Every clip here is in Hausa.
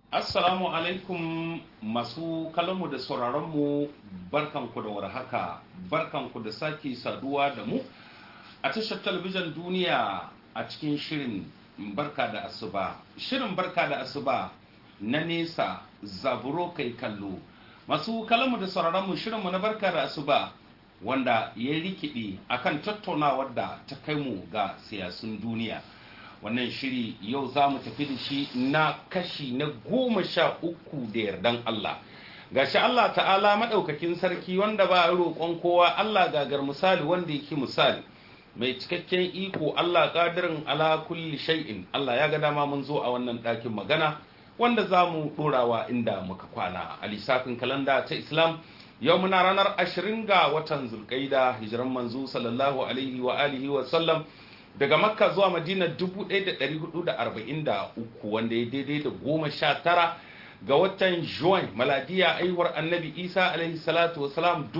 Assalamu alaikum masu kallonmu da sauraronmu barkanku da warhaka barkanku da sake saduwa da mu a tashar talabijin duniya a cikin shirin barka da asuba shirin barka da asuba na nesa zaburo kai kallo masu kallonmu da sauraronmu shirinmu na barka da asuba wanda ya rikide akan tattaunawar da ta kai mu ga siyasun duniya wannan shiri yau za mu tafi da shi na kashi na goma sha uku da yardan Allah gashi Allah ta'ala maɗaukakin sarki wanda ba a roƙon kowa Allah gagar misali wanda yake misali mai cikakken iko Allah ƙadirin ala kulli shay'in Allah ya ga dama mun zo a wannan ɗakin magana wanda za mu ɗorawa inda muka kwana a lissafin kalanda ta Islam yau muna ranar ashirin ga watan zulkaida hijiran manzo sallallahu alaihi wa alihi wa sallam daga makka zuwa madina 1443 wanda ya daidai da goma sha tara ga watan juwan maladiya aihuwar annabi isa alaihi salatu wasalam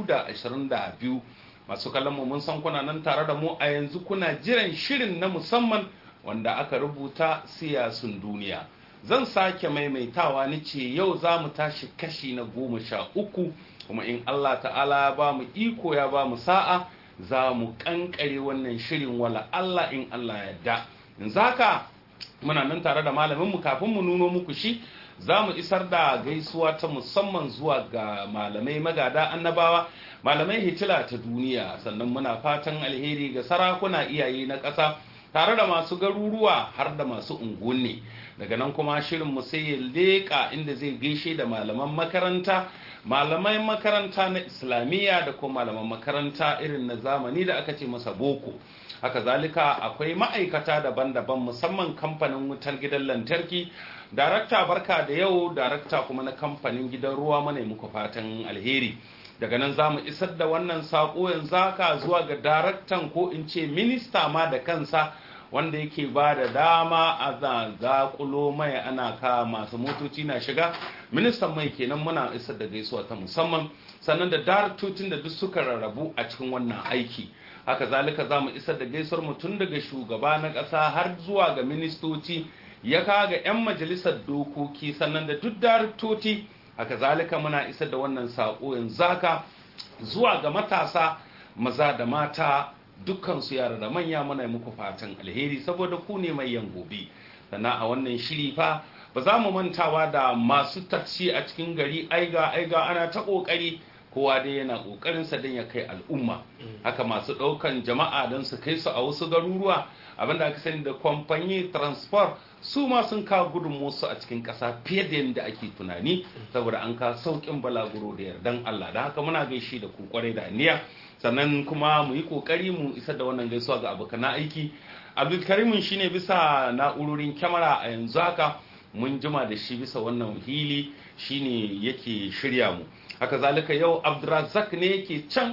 2022 masu kallon mu mun san kuna nan tare da mu a yanzu kuna jiran shirin na musamman wanda aka rubuta siyasun duniya zan sake maimaitawa ni ce yau za mu tashi kashi na goma sha uku kuma in allah ta'ala ba mu iko ya ba mu sa'a za mu kankare wannan shirin wala Allah in Allah yadda in zaka muna nan tare da malaminmu kafin mu nuno muku shi za mu isar da gaisuwa ta musamman zuwa ga malamai magada annabawa malamai hitila ta duniya sannan muna fatan alheri ga sarakuna iyaye na ƙasa tare da masu garuruwa har da masu unguwanni daga nan kuma shirin mu sai ya leƙa inda zai gaishe da malaman makaranta malamai makaranta na islamiyya da kuma malaman makaranta irin na zamani da aka ce masa boko haka zalika akwai ma'aikata daban-daban musamman kamfanin wutar gidan lantarki darakta barka da yau darakta kuma na kamfanin gidan ruwa mana muku fatan alheri daga nan za mu isar da wannan saƙo yanzu haka zuwa ga daraktan ko in ce minista ma da kansa wanda yake ba da dama a zaƙulo mai ana ka masu motoci na shiga ministan mai kenan muna isar da gaisuwa ta musamman sannan da daraktocin da duk suka rarrabu a cikin wannan aiki haka zalika za mu isar da gaisuwar mu tun daga shugaba na ƙasa har zuwa ga ministoci ya kaga 'yan majalisar dokoki sannan da duk daraktoci haka zalika muna isar da wannan saƙo yanzu haka zuwa ga matasa maza da mata dukkansu yara da manya muna muku fatan alheri saboda ku ne mai yan gobe sannan a wannan shiri fa ba za mu mantawa da masu taksi a cikin gari aiga aiga ana ta kokari kowa dai yana kokarin sa don ya kai al'umma haka masu daukan jama'a don su kai su a wasu garuruwa abinda aka sani da kwamfani transport su ma sun kawo gudunmuwarsu a cikin ƙasa fiye da yadda ake tunani saboda an kawo sauƙin balaguro da yardan Allah da haka muna gaishe da ku kwarai da niyya sannan kuma mu yi kokari mu isar da wannan gaisuwa ga abokan aiki abdulkarimin shine bisa na'urorin kyamara a yanzu haka mun jima da shi bisa wannan hili shine yake shirya mu haka zalika yau abdulrazak ne yake can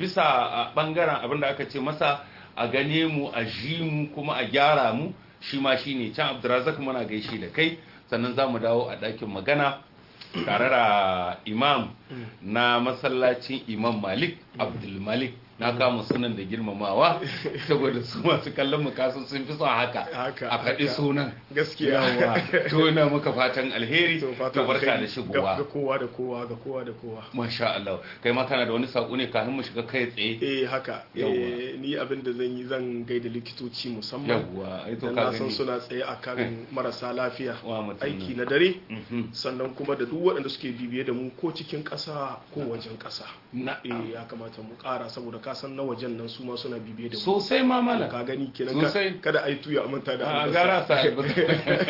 bisa bangaren abinda aka ce masa a gane mu a ji mu kuma a gyara mu shi ma shine can abdulrazak muna gaishe da kai sannan za mu dawo a ɗakin magana tare da imam na masallacin imam malik abdul malik na kama sunan da girmamawa saboda su masu kallon mukasun sun fi son haka a faɗi sunan gaskiya to ina muka fatan alheri to barka da ga shigowa kowa da kowa ga kowa da kowa masha Allah kai ma kana da wani saƙo ne kafin mu shiga kai tsaye eh haka Yawwa. eh ni abin da zan yi zan gaida likitoci musamman yawwa ai to dan ka na san gani suna tsaye akan marasa lafiya wa mutum aiki na dare Mhm. sannan kuma da duk waɗanda suke bibiye da mu ko cikin ƙasa ko wajen ƙasa na'am eh ya kamata mu ƙara saboda ka san na wajen nan su ma suna bibiye da mu sosai ma mala ka gani kenan ka- Sosai. kada ai tuya a manta da a albasa. gara sa albasa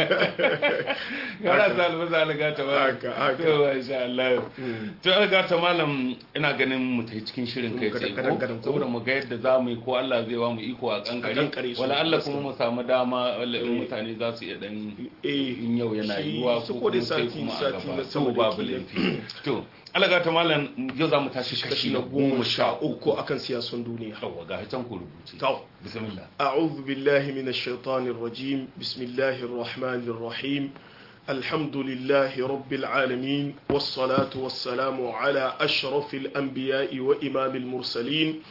gara sa albasa alga ta ba Haka, haka. to masha Allah Mm. to alga ta malam ina ganin mu ta cikin shirin kai Mm, tsaye gadan- ko gadan ko? saboda mu ga yadda za mu yi ko Allah zai ba mu iko a kankare kankare su, wala Allah gaskiya. kuma mu samu dama wala in Eh. mutane za su iya dan eh in yau yana shi- yiwuwa su ko ko dai kuma sai sati- kuma a sati gaba na to sama da babu kila. laifi to alaga ta malam yau za mu tashi kashi na goma sha uku uku akan siyasun duniya yawwa ga can ku rubuce to bismillah أعوذ بالله من الشيطان الرجيم بسم الله الرحمن الرحيم الحمد لله رب العالمين والصلاة والسلام على أشرف الأنبياء وإمام المرسلين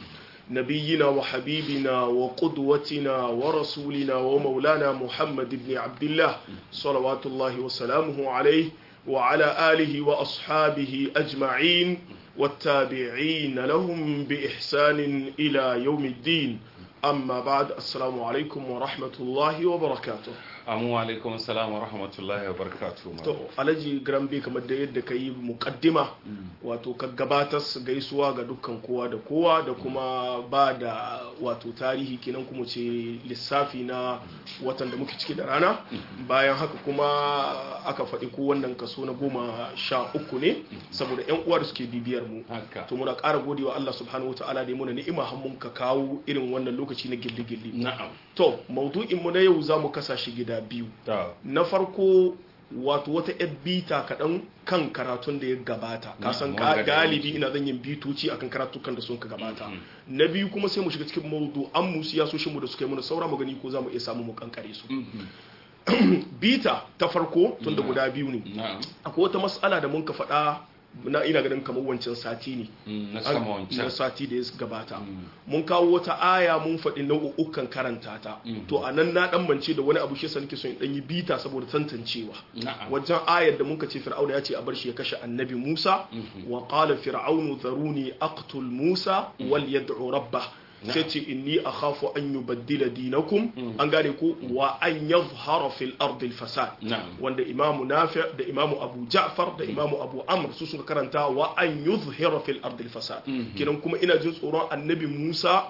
نبينا وحبيبنا وقدوتنا ورسولنا ومولانا محمد بن عبد الله صلوات الله وسلامه عليه وعلى آله وأصحابه أجمعين والتابعين لهم بإحسان إلى يوم الدين أما بعد السلام عليكم ورحمة الله وبركاته amu alaikum salam wa rahmatullahi wa barakatuhu to alhaji grambe kamar da yadda ka yi mukaddima wato ka gabatar gaisuwa ga dukkan kowa da kowa da kuma ba da wato tarihi kenan kuma ce lissafi na watan da muke ciki da rana bayan haka kuma aka faɗi ko wannan kaso na goma sha uku ne saboda yan uwa da suke bibiyar mu haka to muna ƙara gode wa Allah subhanahu wa ta'ala da ya muna ni'ima har mun ka kawo irin wannan lokaci na gilli-gilli na'am to maudu'in mu na yau za mu kasa shi gida biyu ta na farko wato wata yan bita kaɗan kan karatun da ya gabata kasan wanda da galibi ina zan yin bitoci akan karatukan da sun ka gabata na biyu kuma sai mu shiga cikin maudu an mu siyasoshin mu da suka yi mana saura magani ko za mu iya samu mu kankare su bita ta farko tun da guda biyu ne na'am akwai wata mas'ala da mun ka faɗa na ina ganin kamar wancan sati ne Mm, na sama wancan na sati da ya gabata mun kawo wata aya mun faɗi nau'ukan karanta ta to a nan na ɗan mance da wani abu shi nake son in ɗan yi bita saboda tantancewa na'am wajen ayar da muka ce fir'auna ya ce a bar shi ya kashe annabi Musa wa qala fir'aunu dharuni aqtul Musa wal yad'u rabbah sai ce inni akhafu an yubaddila dinakum an gane ko wa an yadhhara fil ardi al fasad na'am wanda imamu nafi da imamu abu ja'far da imamu abu amr su suka karanta wa an yuzhira fil ardi al fasad kidan kuma ina jin tsoron annabi Musa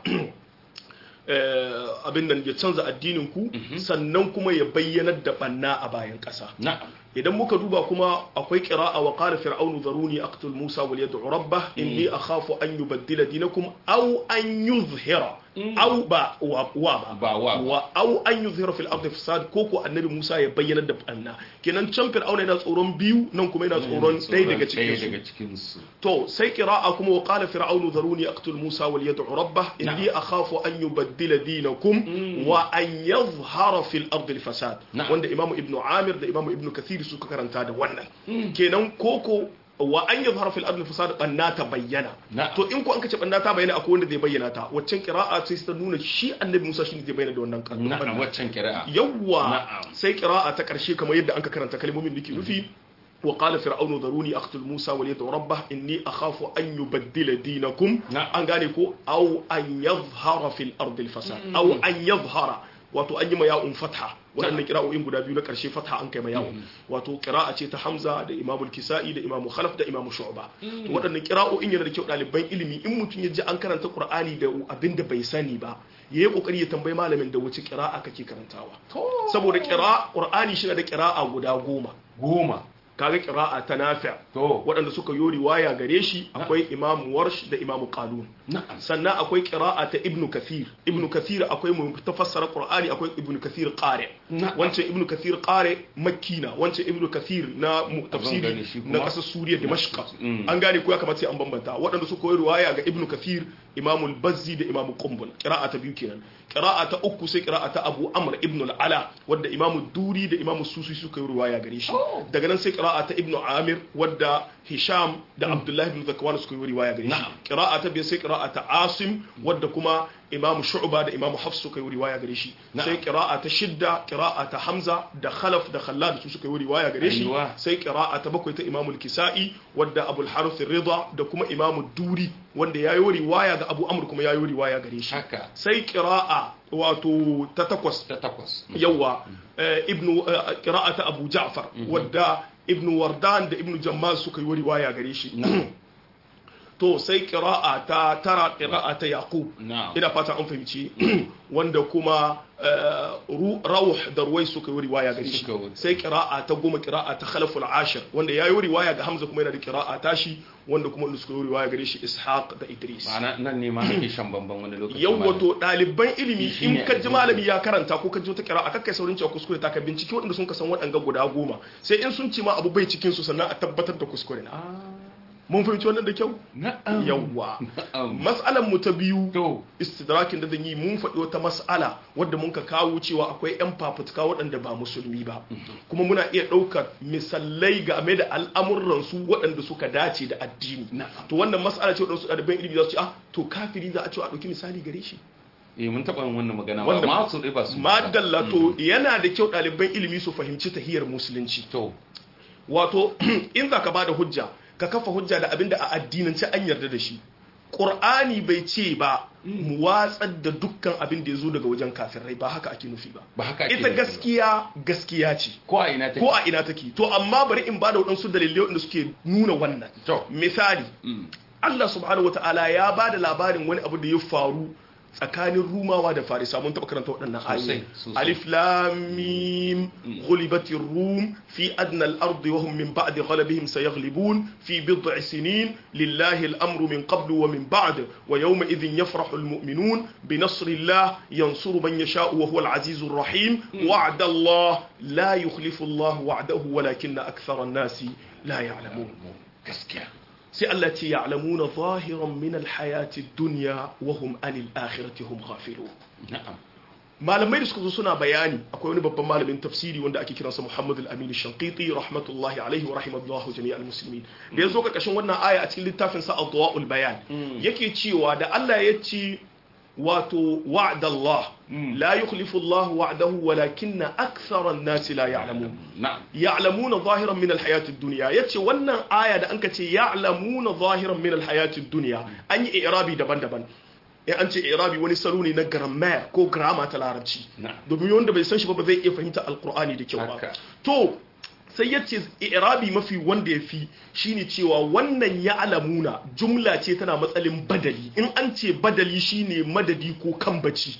eh, abin nan ya canza addinin ku sannan kuma ya bayyanar da banna a bayan ƙasa na'am idan muka duba kuma akwai qira'a wa qala fir'aunu dharuni aqtul musa wal yad'u rabbah inni akhafu an yubaddila dinakum aw an yuzhira aw ba wa wa Ba wa ba. wa aw an yuzhira fil ardi fasad ko ko annabi musa ya bayyana da banna kenan can fir'auna yana tsoron biyu nan kuma yana tsoron ɗaya daga cikin ɗaya su daga cikin su to sai qira'a kuma wa qala fir'aunu dharuni aqtul musa wal yad'u rabbah inni akhafu an yubaddila dinakum wa an yadhhara fil ardi al fasad Na'am. wanda imamu ibnu amir da imamu ibnu kathir suka karanta da wannan kenan koko wa an yadhhara fil ardi al fasad banna ta bayyana Na'am. to in ko an kace banna ta bayyana akwai wanda zai bayyana ta waccan qira'a sai ta nuna shi annabi musa shine zai bayyana da wannan kan na'am waccan kira'a yawwa Na'am. sai qira'a ta karshe kamar yadda anka karanta kalmomin da ke nufi wa qala fir'aunu dharuni aqtul musa wal yad'u rabbah inni akhafu an yubaddila dinakum Na'am. an gane ko aw an yadhhara fil ardi al fasad aw an yadhhara wato an yi ma ya'un fatha waɗannan kira'o'in guda biyu na ƙarshe fatha an kai ma ya'un wato kira'a ce ta hamza da imamul kisa'i da imamu khalaf da imamu shu'ba to waɗannan kira'o'in yana da kyau ɗaliban ilimi in mutum ya ji an karanta qur'ani da abin da bai sani ba yayi kokari ya tambayi malamin da wace kira'a kake karantawa saboda kira qur'ani shi da kira'a guda goma goma kaga kira'a ta nafi' to waɗanda suka yi riwaya gare shi akwai imamu warsh da imamu qalun na'am sannan akwai kira'a ta ibnu kathir ibnu kathir akwai mu tafassara qur'ani akwai ibnu kathir qari Na'am. wancan ibnu kathir qari makkina wancan ibnu kathir na mu- gani tafsiri shi kuma- na kasar suriya dimashq Mm. an gane ko ya kamata sai an bambanta waɗanda suka yi riwaya ga ibnu kathir imamu al-bazzi da imamu qumbul qira'a ta biyu kenan qira'a ta uku sai qira'a ta abu amr ibnu al-ala wadda imamu duri da imamu susi suka yi riwaya gare shi daga nan sai qira'a ta ibnu amir wadda hisham da abdullahi ibn zakwan suka yi riwaya gare shi Na'am. qira'a ta biyar sai qira'a ta asim wadda kuma imamu shu'ba da imamu hafs suka yi riwaya gare shi Na'am. sai qira'a ta shidda qira'a ta hamza da khalaf da khallad su suka yi riwaya gare shi Aiwa. sai qira'a ta bakwai ta imamu al-kisa'i wadda abul harith rida da kuma imamu duri wanda ya yi riwaya ga abu amr kuma ya yi riwaya gare shi haka sai qira'a wato ta takwas ta takwas yawa eh, ibnu eh, qira'a ta abu ja'far wadda ibnu wardan da ibnu jammal suka yi riwaya gare shi to sai qira'a ta tara qira'a ta yaqub na'am ina fata an fahimci wanda kuma eh, ru- rawh da ruwai suka yi riwaya gare shi Suka yi. sai qira'a ta goma qira'a ta khalaful ashir wanda yayi riwaya ga hamza kuma yana da qira'a tashi wanda kuma wanda suka yi riwaya gare shi ishaq da idris ma'ana nan ne ma ake shan bamban wani lokaci yau malam. wato ɗaliban ilimi Shi in ne ka ji abin malami ya karanta ko ka ji wata kira a kakkai saurin cewa kuskure ta ka binciki waɗanda sun ka san waɗanga guda goma sai in sun ce ma abu bai cikin su sannan a tabbatar da kuskure na mun fahimci wannan da kyau na'am yawwa na'am mas'alan mu ta biyu to istidrakin da zan yi mun faɗi wata mas'ala wadda mun ka kawo cewa akwai 'yan fafutuka waɗanda ba musulmi ba kuma muna iya ɗaukar misalai game da al'amuran su waɗanda suka dace da addini Na'am. to wannan mas'ala ce waɗansu ɗaliban ilimi za su ce ah to kafiri za a ce a ɗauki misali gare shi eh mun taɓa yin wannan magana ba Wanda- ma su dai ba su madalla to yana da kyau ɗaliban ilimi su fahimci tahiyar musulunci to wato in za ka ba da hujja ka kafa hujja da abinda a addinance an yarda da shi ƙur'ani bai ce ba mu watsar da dukkan abin da ya zo daga wajen kafirai ba haka ake nufi ba ba haka ake ita nufi ba. gaskiya gaskiya ce ko a ina take ko a ina take to amma bari in ba da waɗansu dalilai wanda suke nuna wannan To. misali Mm. Allah subhanahu wata'ala ya ba da labarin wani abu da ya faru tsakanin rumawa da farisa mun taɓa karanta waɗannan Sosai, ayoyi sosai. alif lam mim ghulibatir rum fi adna al-ardi wa hum min ba'di ghalabihim sayaghlibun fi bid'i sinin lillahi al-amru min qablu wa min ba'd wa yawma idhin yafrahu al-mu'minun bi nasrillah yansuru man yasha'u wa huwa al-azizur rahim wa'da Allah la yukhlifu Allah wa'dahu walakinna akthara an-nasi la ya'lamun gaskiya sai Allah ce ya'lamuna zahiran min alhayati dunya wa hum anil akhirati hum ghafilun na'am malamai da suka zo suna bayani akwai wani babban malamin tafsiri wanda ake kiransa Muhammad al-Amin Shanqiti rahmatullahi alaihi wa rahimallahu jami'al muslimin da yazo karkashin wannan aya a cikin littafin sa Adwa'ul Bayan yake cewa da Allah ya ce wato wa'dallah la yukhlifu Allah wa'dahu walakinna akthara an-nasi la ya'lamun na'am ya'lamuna zahiran min alhayatid dunya yace wannan aya da anka ce ya'lamuna zahiran min alhayatid dunya an yi i'rabi daban-daban in an ce i'rabi wani salo ne na grammar ko grammar ta larabci Na'am. domin wanda bai san shi ba ba zai iya fahimta alqur'ani da kyau ba Haka. to sai yace i'rabi mafi wanda yafi shine cewa wannan ya'lamuna jumla ce tana matsalin badali in an ce badali shine madadi ko kambaci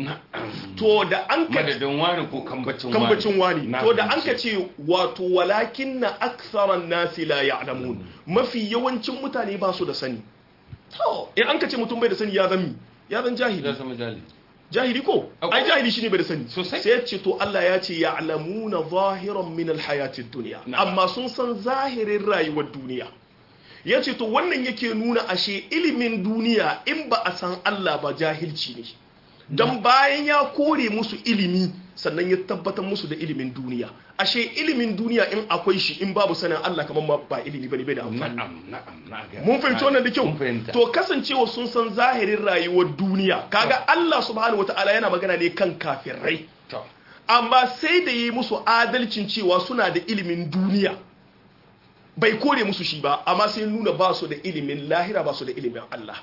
na'am to da an ka madadin wani ko kambacin wani kambacin wani Na to da an fahimci. ka ce wato walakin na aksaran nasi la ya'lamun mafi yawancin mutane ba su da sani to in an ka ce mutum bai da sani ya zami ya zan ya jahili zama jali jahili ko Akwai- ai jahili shine bai da sani Sosai. sai ya ce to Allah ya ce ya'lamuna zahiran min alhayatid dunya Na'am. amma sun san zahirin rayuwar duniya ya ce to wannan yake nuna ashe ilimin duniya in ba a san Allah ba jahilci ne don bayan ya kore musu ilimi sannan ya tabbatar musu da ilimin duniya ashe ilimin duniya in akwai shi in babu sanin Allah kamar ma ba ilimi bane bai da amfani na'am na'am na ga mun fahimci wannan da kyau mun fahimta to kasancewa sun san zahirin rayuwar duniya kaga Allah subhanahu wataala yana magana ne kan kafirai to amma sai da yi musu adalcin cewa suna da ilimin duniya bai kore musu shi ba amma sai nuna ba su da ilimin lahira ba su da ilimin Allah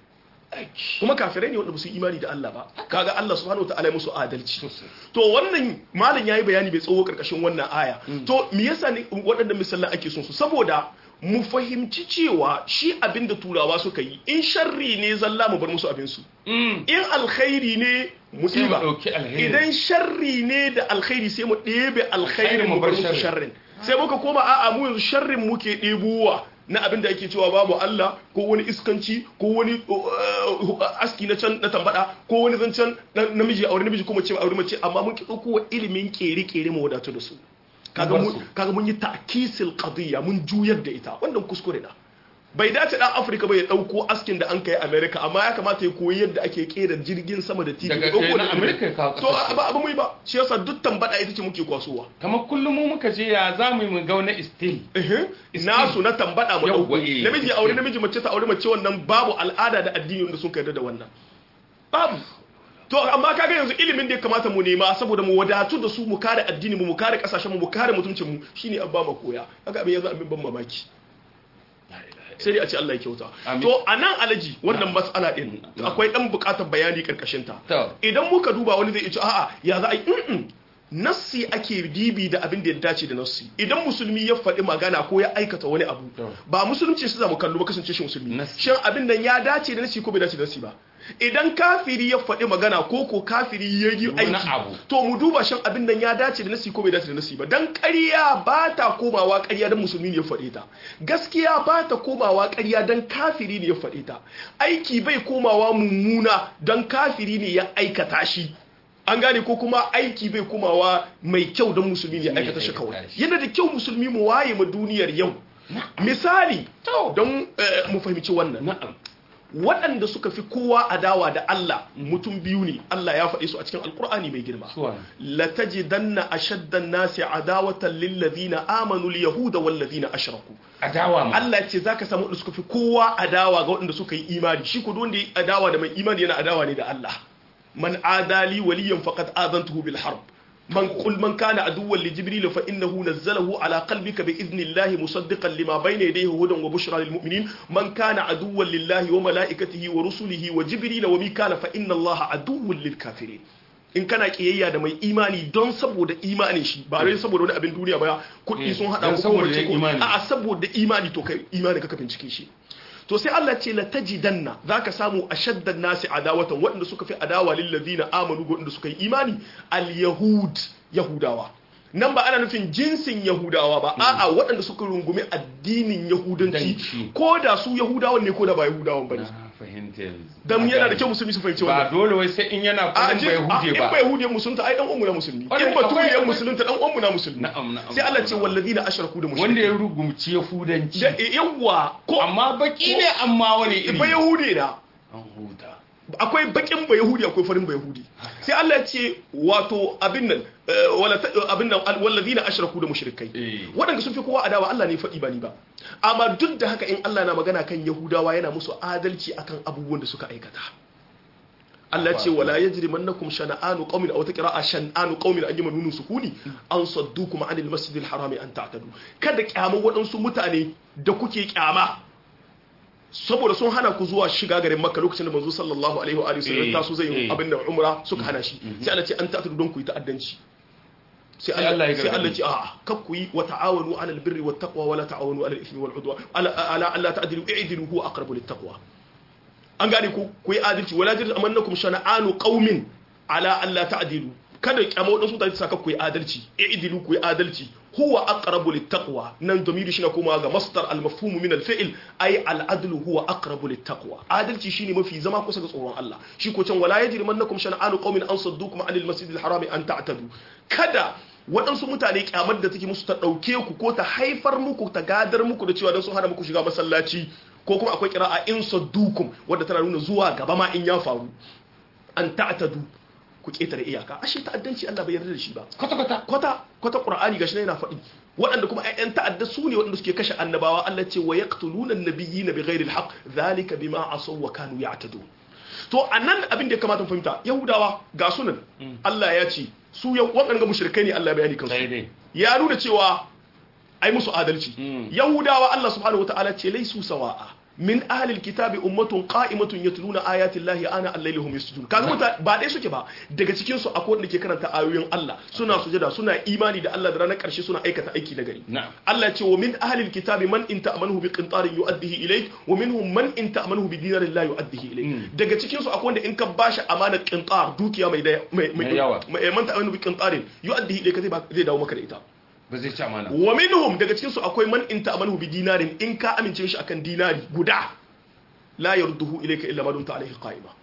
kuma kafirai ne wanda ba su yi imani da Allah ba kaga Allah subhanahu wataala ya musu adalci sosai to wannan malam yayi bayani bai tsawo karkashin wannan aya to me yasa ne waɗannan misalan ake son su saboda mu fahimci cewa shi abinda turawa suka yi in sharri ne zalla mu bar musu abin su Mm. in alkhairi ne mu Sai mu ɗiba ɗauki alheri. idan sharri ne da alkhairi sai mu ɗebe alkhairin mu mu bar bar musu sharrin. sharrin sai muka koma a'a mu yanzu sharrin muke ɗebowa na abin da ake cewa babu Allah ko wani iskanci ko wani uh, aski na can na tambada ko wani zancen na- namiji aure namiji ko mace aure mace amma mun ki ɗauko ilimin kere-kere mu wadatu da su kaga bar mun su. kaga mun yi ta'kisil qadiyya mun juyar da ita wannan kuskure na bai dace dan Afirka bai dauko askin da an kai America amma ya kamata ya koyi yadda ake kera jirgin sama da TV Daga ya dauko kai na da America ya kawo to ƙasar ba abu mai ba shi yasa duk tambada ita ce muke kwasowa kamar kullum mu muka je ya za mu yi mu ga wani still ehe nasu na tambada mu Yawwa, dauko eh, namiji gaskiya. aure namiji mace ta aure mace wannan babu al'ada da addini wanda sun yarda da wannan babu to amma kaga yanzu ilimin da ya kamata mu nema saboda mu wadatu da su mu kare addini mu mu kare kasashen mu mu kare mutuncin mu shine abba ma koya kaga abin yanzu abin ban mamaki sai dai a ce Allah ya kyauta Amin. to anan alaji wannan mas'ala din Na. akwai dan bukatar bayani karkashin ta To. idan muka duba wani zai ce a'a ya za a yi mm nassi ake dibi da abin da ya dace da nassi idan musulmi ya faɗi magana ko ya aikata wani abu To. ba musulunci shi za mu kallo ba kasance shi musulmi Nassi. shin abin nan ya dace da nassi ko bai dace da nassi ba idan kafiri ya faɗi magana ko ko kafiri ya yi Wani aiki abu. to mu duba shin abin nan ya dace da nassi ko bai dace da nassi ba dan ƙarya ba ta komawa ƙarya dan musulmi ne ya faɗe ta gaskiya ba ta komawa ƙarya dan kafiri ne ya faɗe ta aiki bai komawa mummuna dan kafiri ne ya aikata shi an gane ko kuma aiki bai komawa mai kyau don musulmi ne ya aikata shi kawai aikata shi. yana da kyau musulmi mu waye ma duniyar yau misali To. don eh, mu fahimci wannan na'am waɗanda suka fi kowa adawa da Allah mutum biyu ne Allah ya faɗi su a cikin alkur'ani mai girma suwa latajidanna ashaddan nasi adawatan lil ladina amanu al yahuda wal ladina ashraku adawa ma Allah ya ce zaka samu wanda suka fi kowa adawa ga waɗanda suka yi imani shi ko duk wanda ya adawa da mai imani yana adawa ne da Allah man adali waliyan faqad adantuhu bil harb man qul man kana aduwwan li jibril fa innahu nazzalahu ala qalbika bi idnillahi musaddiqan lima bayna yadayhi hudan wa bushra lil mu'minin man kana aduwwan lillahi wa malaikatihi wa rusulihi wa jibril wa mikala fa inna allaha aduwwun lil kafirin in kana kiyayya da mai imani don saboda imanin shi ba dai saboda wani abin duniya ba kuɗi sun hada Don ko saboda mace yin ko imani. a'a saboda imani to kai imani ka bincike shi to sai Allah ce la tajidanna zaka samu ashaddan nasi adawatan waɗanda suka fi adawa lil ladina amanu ga waɗanda suka yi imani al yahud yahudawa nan ba ana nufin jinsin yahudawa ba a'a waɗanda suka rungumi addinin yahudanci Danci. ko da su yahudawan ne ko da ba yahudawan bane na fahimta yanzu dan yana da kyau musulmi su fahimci ba wannan dole wai sai in yana a kullum jin bai a, huje in ba ba yahudiyan musulunta ai dan uwanmu na musulmi Kwarai, in ba akwai- turiyan akwai- musulunta dan uwanmu na musulmi na'am na'am sai Allah ce walladina ashraku da mushrikin wanda ya rugumci yahudanci da yawwa ko amma baki ne amma wani iri ba yahude na an huta akwai bakin ba yahudi akwai farin ba yahudi sai Allah ya ce wato abin nan eh, wala ta- abin nan al- walladina ashraku da mushrikai Eh. waɗanda sun fi kowa adawa Allah ne faɗi ba ni ba amma duk da haka in Allah na magana kan yahudawa yana musu adalci akan abubuwan da suka aikata Allah ce wala yajrimannakum shana'anu qaumin aw taqra'a shan'anu qaumin an yamanu sukuni an saddukum anil masjidil harami an ta'tadu kada kyama waɗansu mutane da kuke kyama saboda sun hana ku zuwa shiga garin makka lokacin da manzo sallallahu alaihi wa alihi wasallam Eh, taso zai yi eh. abin da umra suka hana shi sai Allah ce an ta'tadu don ku yi ta'addanci sai Sai Allah Allah ya sai Allah gargaɗi. ce a'a kar ku yi wa ta'awanu 'alal birri wat taqwa wa la ta'awanu 'alal ithmi wal 'udwan ala ala alla ta'dilu i'dilu huwa aqrabu lit taqwa an gane ku ku yi adalci wala jirgin amannakum shana'anu qaumin ala alla ta'dilu kada kyamo dan su ta saka ku yi adalci i'dilu ku yi adalci huwa aqrabu littaqwa nan domiri shine kuma ga masdar al-mafhum min al-fi'l ay al-adlu huwa aqrabu littaqwa adalci shine mafi zama kusa ga tsoron Allah shi ko can wala yajrimannakum shana'anu qaumin an saddukum 'anil masjidil harami an ta'tadu kada waɗansu mutane kyamar da take musu ta ɗauke ku ko ta haifar muku ta gadar muku da cewa don sun hana muku shiga masallaci ko kuma akwai kira'a in saddukum wadda tana nuna zuwa gaba ma in ya faru an ta'tadu ku ketare iyaka ashe ta'addanci Allah bai yarda da shi ba kwata kwata kwata kwata qur'ani gashi yana faɗi waɗanda kuma ƴan ta'adda su ne waɗanda suke kashe annabawa Allah ce wa yaqtuluna an-nabiyyina bighairi al-haqq dhalika bima asaw wa kanu ya'tadun to anan abin da ya kamata mu fahimta yahudawa ga sunan Allah ya ce su yau waɗanda mushrikai ne Allah ya bayani kansu daidai ya nuna cewa ai musu adalci Mm. yahudawa Allah subhanahu wataala ce laisu sawa'a min ahlil kitabi ummatun qa'imatun yatluna ayati llahi ana al-layli hum yasjudun kaga muta ba dai suke ba daga cikin su akwai wanda ke karanta ayoyin Allah suna sujada suna imani da Allah da ranar karshe suna aikata aiki na gari na'am Allah ya ce wa min ahlil kitabi man in ta'amanuhu bi qintarin yu'addihi ilayk wa minhum man in ta'amanuhu bi dinarin la yu'addihi ilayk Mm. daga cikin su akwai wanda in ka bashi amanar qintar dukiya mai da mai Mai yawa. mai man ta'amanuhu bi qintarin yu'addihi ilayka zai ba- zai dawo maka da ita ba zai ci amana wa minhum daga cikin su akwai man in ta'amalu bi dinarin in ka amince shi akan dinari guda la yarduhu ilayka illa ma dumta alayhi qa'ima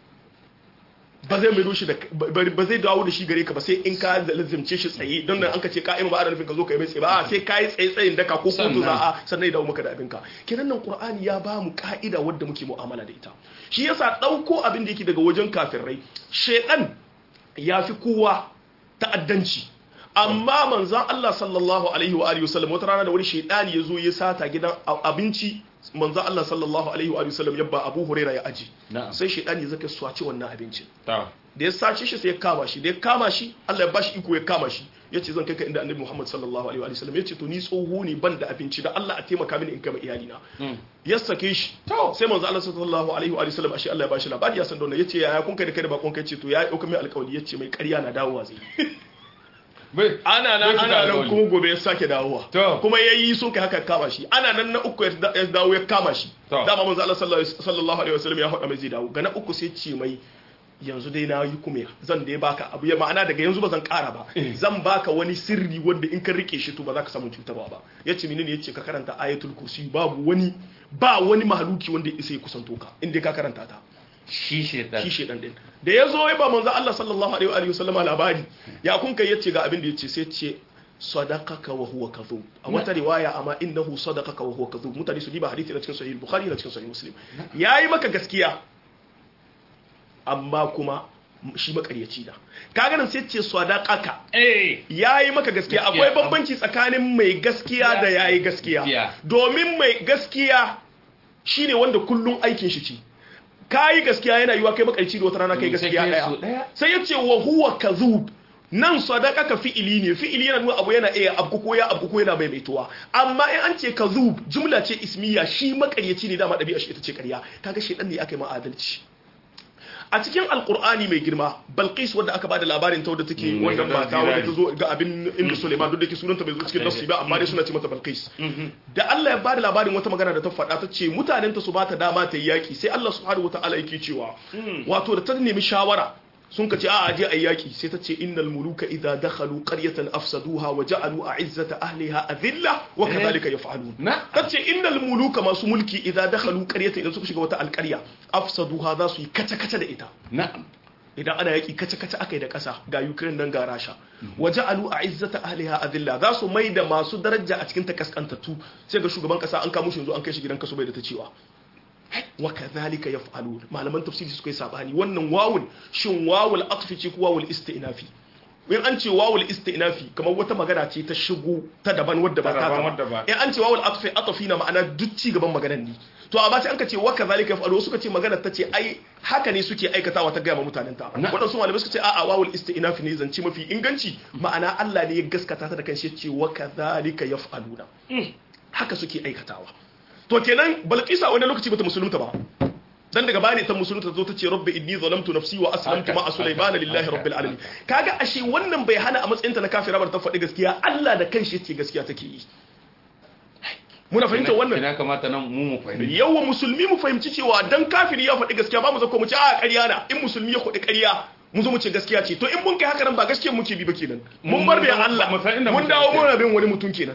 ba zai mai shi da ba ba zai dawo da shi gare ka ba sai in ka lazimce shi tsaye don nan an ka ce ka'ima ba ana nufin ka zo ka yi mai tsaye ba sai ka yi tsaye tsayin daka ko kotu Sannan. za a sannan ya dawo maka da abinka kenan nan qur'ani ya ba mu ka'ida wadda muke mu'amala da ita shi yasa dauko abin da yake daga wajen kafirai shedan ya fi kowa ta'addanci amma manzan Allah sallallahu alaihi wa alihi wasallam wata rana da wani shaidani ya zo ya sata gidan a- abinci manzan Allah sallallahu alaihi wa alihi wasallam ya ba Abu Huraira ya aji na'am sai shaidani ya zaka swaci wannan abincin ta da ya sace shi sai ya kama shi da ya kama shi Allah ya bashi iko ya kama shi yace zan kai ka inda Annabi Muhammad sallallahu alaihi wa alihi wasallam yace to ni tsoho ne ban da abinci da Allah a taimaka mini in kama iyalina Mm. ya sake shi To. sai manzo Allah sallallahu alaihi wa alihi wasallam ashe Allah ya bashi labari ya san da wannan yace yaya kun kai da kai da bakon kai ce to ya dauka mai alƙawari yace mai ƙarya na dawowa zai bai ana nan Bai shiga ana nan alƙawari. kuma gobe ya sake dawowa To. kuma yayi sun kai haka kama shi ana nan na uku ya da- ya dawo ya kama shi To. dama manzo Allah sallallahu sallallahu alaihi wasallam ya faɗa mai zai dawo ga na uku sai ce mai yanzu dai na yi kuma zan dai baka abu ya ma'ana daga yanzu ba zan ƙara ba zan baka wani sirri wanda in ka rike shi to ba za ka samu cutarwa ba yace menene yace ka karanta ayatul kursi babu wani ba wani mahaluki wanda ya isa ya kusanto ka in dai ka karanta ta shi shedan shi shedan din da ya zo ya ba manzo Allah sallallahu alaihi wa alihi wasallam labari ya kun kai yace ga abin da yace sai ce sadaqaka wa huwa kadhub a wata riwaya amma innahu sadaqaka wa huwa kadhub mutane su diba hadisi na cikin sahih bukhari na cikin sahih muslim yayi maka gaskiya amma kuma shi makaryaci da kaga nan sai ce sadaqaka eh yayi maka gaskiya Gaskiya. akwai bambanci tsakanin mai gaskiya da yayi gaskiya Gaskiya. domin mai gaskiya shine wanda kullun aikin shi ce kayi gaskiya yana yiwa kai makarci da wata rana kai Mm, sai gaskiya kai daya so daya. sai yace wa huwa kadhub nan sadaqaka fi'ili ne fi'ili yana nuna abu yana iya abu ko ya abu ko yana maimaituwa amma in an ce kadhub jumla ce ismiya shi makaryaci ne dama dabi'a shi ita ce ƙarya kaga shedan ne aka yi ma adalci a cikin alkur'ani mai girma balqis wadda aka bada labarin ta wadda take Mm, wannan wadda mata wadda ta zirari. zo ga abin inda suleiman duk da ke sunanta bai zo cikin nasu ba amma dai suna ce mata balqis da Allah ya bada labarin wata magana da ta faɗa ta ce mutanen ta su bata dama ta yi yaki sai Allah subhanahu wataala yake cewa wato da ta nemi shawara sun ka ce a aje ayi yaki sai ta ce innal muluka idza dakhalu qaryatan afsaduha wa ja'alu a'izzata ahliha adilla wa kadhalika yaf'alun na ta ce innal muluka masu mulki idan dakhalu qaryatan idan suka shiga wata alƙarya afsaduha za su yi kace kace da ita na'am idan ana yaki kace kace akai da ƙasa ga Ukraine nan ga Rasha waja'alu a'izzata ahliha adilla za su mai da masu daraja a cikin ta kaskantattu sai ga shugaban ƙasa an kamo shi yanzu an kai shi gidan kaso bai da ta cewa wa kadhalika yaf'alun malaman tafsiri suka yi sabani wannan wawul shin wawul atfi ce ko wawul istinafi in an ce wawul istinafi kamar wata magana ce ta shigo ta daban wadda ba Ta ta daban ta wadda ba ba. in an ce wawul atfi atafi na ma'ana duk ci gaban maganar ne to amma sai an ka ce wa kadhalika yaf'alu suka ce magana ta ce ai haka ne suke aikatawa ta gaya ma mutanen ta Na. waɗansu malamai suka ce a'a wawul istinafi ne zance mafi inganci ma'ana Allah ne ya gaskata ta da kanshi ya ce wa kadhalika yaf'aluna haka suke aikatawa to kenan balqisa wani lokaci bata musulunta ba dan daga bani ta musulunta zo ta ce rabbi inni zalamtu nafsi wa aslamtu Haka, ma'a sulaymana haka, lillahi haka, rabbil alamin kaga ashe wannan bai hana a matsayin ta na kafira ba ta faɗi gaskiya Allah da kanshi yace gaskiya take yi muna fahimtar wannan ina kamata nan mu mu fahimci yawa musulmi mu fahimci cewa dan kafiri ya faɗi gaskiya ba mu zako mu ce a ƙarya na in musulmi ya faɗi ƙarya mu zo mu ce gaskiya ce to in mun kai haka nan ba gaskiyar muke bi ba kenan mun bar bayan Allah Mu san inda mun muke dawo gaskiya. muna bin wani mutum kenan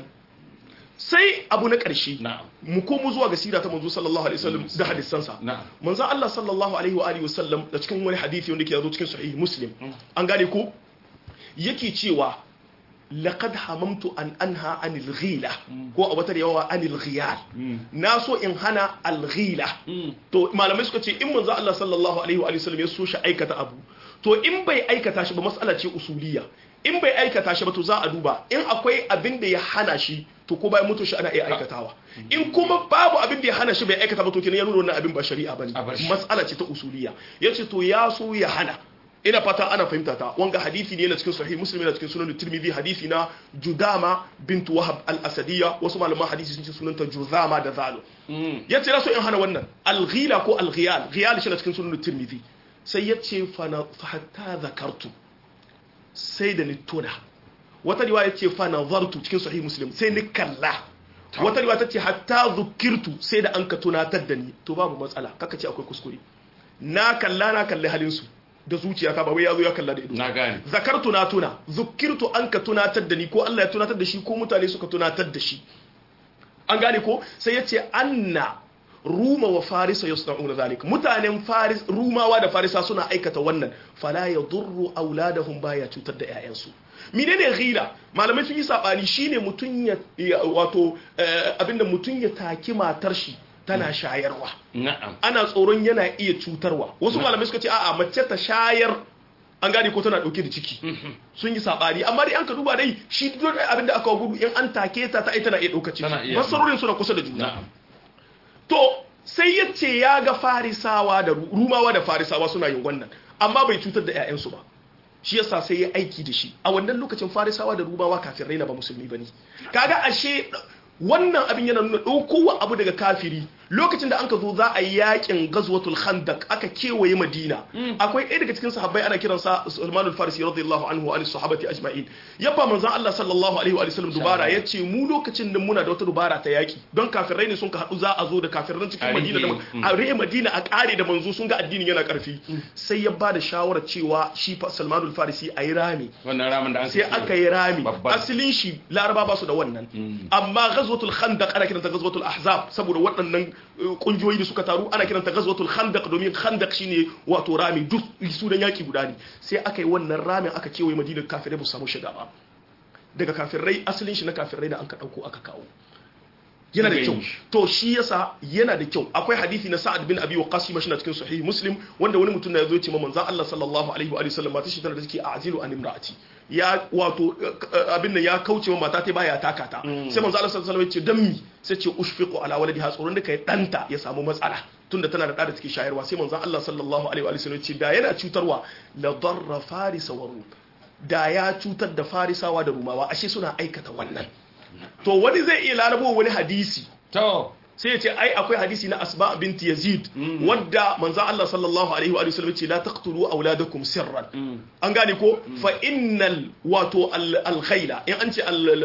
sai abu na ƙarshe na'am mu komo zuwa ga sira ta manzo sallallahu alaihi wasallam da hadisansa na'am manzo Allah sallallahu alaihi wa alihi wasallam da cikin wani hadisi wanda ke yazo cikin sahih muslim an gane ko yake cewa laqad hamamtu an anha anil ghila ko a wata yawa anil ghiyal na so in hana al ghila to malamai suka ce in manzo Allah sallallahu alaihi wa alihi wasallam ya so shi aikata abu to in bai aikata shi ba mas'ala ce usuliya in bai aikata shi ba to za a duba in akwai abin da ya hana shi to ko bayan mutu shi ana iya aikatawa in kuma babu abin da ya hana shi bai aikata ba to kenan ya nuna wannan abin ba shari'a bane A bar shi. mas'ala ce ta usuliya yace to ya so ya hana ina fata ana fahimta ta wanga hadisi ne na cikin sahih muslim yana cikin sunan tirmidhi hadisi na judama bint wahab al-asadiyya wasu malaman hadisi sun ce sunanta juzama da zalo yace na so in hana wannan al-ghila ko al-ghiyal ghiyal shi na cikin sunan tirmidhi sai yace fa na fa hatta zakartu sai da ni tuna wata riwaya ce fa nazartu cikin sahih muslim sai ni kalla wata riwaya ta ce hatta zukirtu sai da an ka tunatar da ni to babu matsala kaka ce akwai kuskure na kalla na kalli halin su da zuciyata ba wai yazo ya kalla da ido na gane zakartu na tuna zukirtu an ka tunatar da ni ko Allah ya tunatar da shi ko mutane suka tunatar da shi an gane ko sai ya ce anna ruma wa farisa yasna'una zalik mutanen faris rumawa da farisa suna aikata wannan fala yadurru auladahum baya cutar da ƴaƴansu menene ghila malamai sun yi sabani shine mutun ya ya- wato eh, abinda mutun ya taki matar shi tana shayarwa na'am ana tsoron yana iya cutarwa wasu malamai suka ce a'a mace ta shayar an gane ko tana dauke da ciki sun yi sabani amma dai an ka duba dai shi duk abin da aka gudu in an take ta ta ai tana iya dauka Tana ciki iya. masarorin suna kusa da juna na'am to sai ya ce ya ga farisawa da Ru- rumawa da farisawa suna yin wannan amma bai cutar da 'ya'yansu ba shi yasa sai ya aiki da shi a wannan lokacin farisawa da rumawa kafin raina ba musulmi bane kaga ashe wannan abin yana nuna ɗaukowa abu daga kafiri lokacin da an ka zo za a yi yakin gazwatul khandaq aka kewaye madina akwai ɗaya daga cikin sahabbai ana kiransa Salman al-Farisi radiyallahu anhu wa sahabati ajma'in yabba manzon Allah sallallahu alaihi wa sallam dubara yace mu lokacin da muna da wata dubara ta yaki don kafirai ne sun ka haɗu za a zo da kafirai cikin A madina da rihe, a rihe madina a ƙare da manzo sun ga addinin yana ƙarfi sai ya ba da shawarar cewa shi fa Salman al-Farisi a yi rami wannan ramin da an sai aka yi rami Babban. asalin shi laraba ba su da wannan amma ghazwatul khandaq ana kiranta ghazwatul ahzab saboda waɗannan uh, kungiyoyi da suka taru ana kiranta ghazwatul khandaq domin khandaq shine wato rami duk su dan yaki guda ne sai aka yi wannan ramin aka kewaye madinar kafirai ba su samu shiga ba daga kafirai asalin shi na kafirai da an ka dauko aka kawo yana da Daga kyau yin shi. to shi yasa yana da kyau akwai hadisi na Sa'ad bin Abi Waqqas shi na cikin sahih Muslim wanda wani mutum na yazo ya ce ma manzon Allah sallallahu alaihi wa alihi wasallam mata shi tana da take a'zilu an imraati ya wato eh, abin nan ya kauce wa mata ta baya taka ta sai manzon Allah sallallahu alaihi wasallam ya ce dan mi sai ce ushfiqu ala waladiha tsoron da kai danta ya samu matsala tunda tana da da da take shayarwa sai manzon Allah sallallahu alaihi wa alihi wasallam ya ce da yana cutarwa la darra farisa wa rum da ya cutar da farisawa da rumawa ashe suna aikata wannan to wani zai iya larabo wani hadisi to sai ya ce ai akwai hadisi na asba binti yazid wadda manzo Allah sallallahu alaihi wa sallam ya ce la taqtulu auladakum sirran an gane ko fa innal wato al khayla in an ce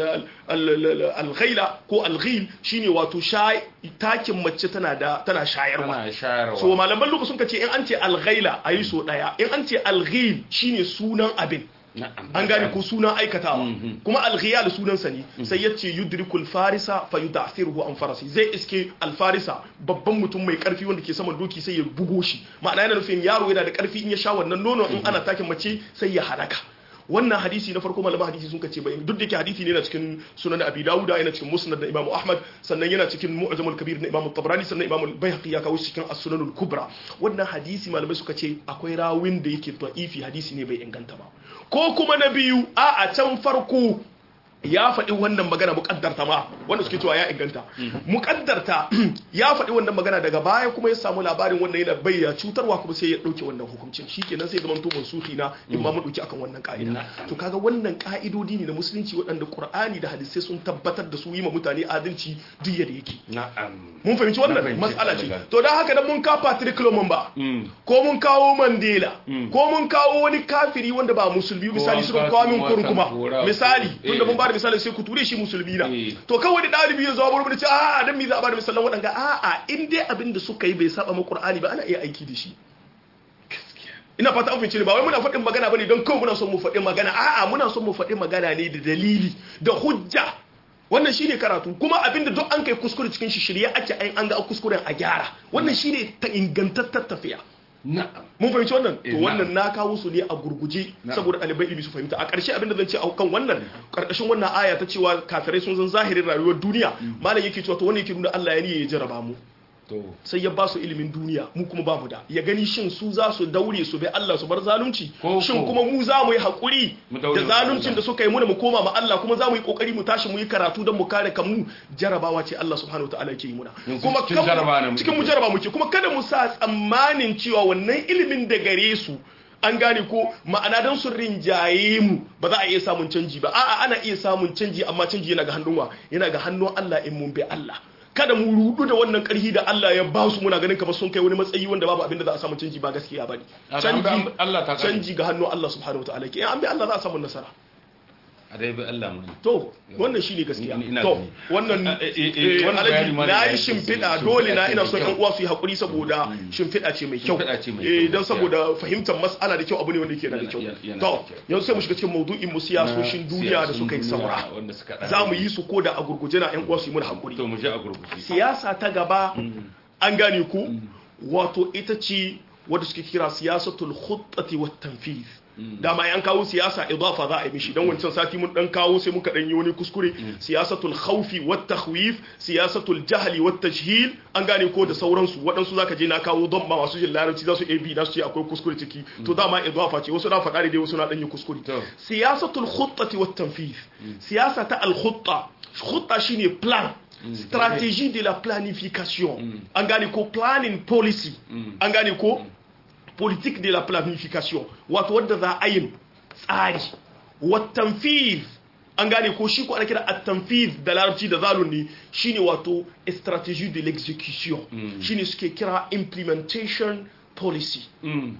al khayla ko al ghil shine wato shay takin mace tana da tana shayarwa tana shayarwa so malaman lokacin ka ce in an ce al ghayla ayi so daya in an ce al ghil shine sunan abin na'am an gane ko sunan aikatawa kuma alghiyal sunansa ne sai yace yudrikul farisa fa yudathiruhu an farasi zai iske alfarisa babban mutum mai karfi wanda ke saman doki sai ya bugo shi ma'ana yana nufin yaro yana da karfi in ya sha wannan nono in ana takin mace sai ya halaka wannan hadisi na farko malaman hadisi sun kace bai duk da ke hadisi ne na cikin sunan abi dauda yana cikin musnad da imam ahmad sannan yana cikin mu'jamul kabir na imam tabrani sannan imam al-baihaqi ya kawo shi cikin as-sunanul kubra wannan hadisi malamai suka ce akwai rawin da yake da'ifi hadisi ne bai inganta ba ko kuma na biyu a a can farko ya faɗi wannan magana muƙaddarta ma wanda suke cewa ya inganta muƙaddarta ya faɗi wannan magana daga baya kuma ya samu labarin wannan yana bayya cutarwa kuma sai ya ɗauke wannan hukuncin shikenan sai zaman to mansuhi na in ma mu ɗauki akan wannan ka'ida to kaga wannan ka'idodi ne na musulunci waɗanda Qur'ani da hadisai sun tabbatar da su yi ma mutane adalci duk yadda yake na'am mun fahimci Na wannan fahimci, matsala ce Allah. to don haka dan mun ka Patrick Lumumba ko mun kawo Mandela ko mun kawo wani kafiri wanda ba musulmi misali an suka kawo kawo min watan kurkuma Kora. misali Eh. tunda mun ba da misali sai ku ture shi musulmi na Eh. to kawai da dalibi ya zo bar mu da ce a dan me za a ba da misalan waɗanga a a in dai abin da suka yi bai saba ma Qur'ani ba ana iya aiki da shi ina fata an fahimci ne ba wai muna faɗin magana bane don kawai muna son mu faɗi magana a'a muna son mu faɗi magana ne da dalili da hujja wannan shine karatu kuma abinda duk an kai kuskure cikin shi shirye ake ai an ga kuskuren a gyara wannan shine ta ingantattar tafiya na'am mun fahimci wannan to Eh, wannan na kawo su ne a gurguje Na'am. saboda ɗalibai ilimi su fahimta a ƙarshe abinda zan ce a kan wannan ƙarƙashin wannan aya ta cewa kafirai sun zan zahirin rayuwar duniya malam yake cewa to wannan yake nuna Allah ya niyya ya jarraba mu to sai ya ba su ilimin duniya mu kuma ba mu da ya gani shin su za su daure su bai Allah su bar zalunci Ko- shin ko. kuma mu za mu yi haƙuri Mu daure da mu zaluncin Allah. da suka yi muna mu koma ma Allah kuma za mu yi ƙoƙari mu tashi mu yi karatu don mu kare kanmu jarabawa ce Allah subhanahu wa ta'ala yake yi muna Yanzu kuma cikin kan- jaraba ne muke. cikin mu jaraba muke kuma kada mu sa tsammanin cewa wannan ilimin da gare su an gane ko ma'ana don sun rinjaye mu ba za a iya samun canji ba a'a ana iya samun canji amma canji yana ga hannun wa yana ga hannun Allah in mun bi Allah kada mu rudu da wannan karhi da Allah ya ba su muna ganin kamar sun kai wani matsayi wanda babu abin da za a samu canji ba gaskiya bane A da an bi canji Allah ta kare. canji ga hannun Allah subhanahu wataala ke an bi Allah za a samu nasara a dai bi Allah mun to wannan shine gaskiya Ni- ina to gani. wannan Eh, eh, eh, eh, wannan Alhaji, bayani ma na da yi ya shimfiɗa ce- dole na shimfiɗa ina ce son mai yan kyau. uwa su yi haƙuri saboda shimfiɗa ce mai kyau Shimfiɗa ce mai eh kyau, don gaskiya. saboda fahimtar mas'ala da kyau abu ne wanda yake da Yana- kyau yana- yana to da kyau. yanzu sai mu shiga cikin maudu'in mu siyasoshin duniya da Siyasun suka yi duniya saura wanda suka ɗan- za mu yi su ko da a gurguje na yan uwa su yi mana haƙuri to mu je a gurguje siyasa ta gaba an gane ku wato ita ce wadda suke kira siyasatul khuttati wat tanfiz dama an kawo siyasa idafa za a yi mishi dan wancan sati mun dan kawo sai muka dan yi wani kuskure siyasatul khawfi wat takhwif siyasatul jahli wat tajhil an gane ko da sauransu waɗansu zaka je na kawo don ma masu jin larabci za su iya bi na su ce akwai kuskure ciki to dama idafa ce wasu na faɗa dai wasu na dan yi kuskure To. siyasatul khuttati wat tanfiz siyasa ta al khutta khutta shine plan stratégie de la planification an gane ko planning policy an gane ko politique de la planification wato wadda za a yin tsari watanfiz an gane ko shi ko ana kira at-tanfiz da larabci da zalun ne shine wato stratégie de l'exécution shine suke kira implementation policy Mm.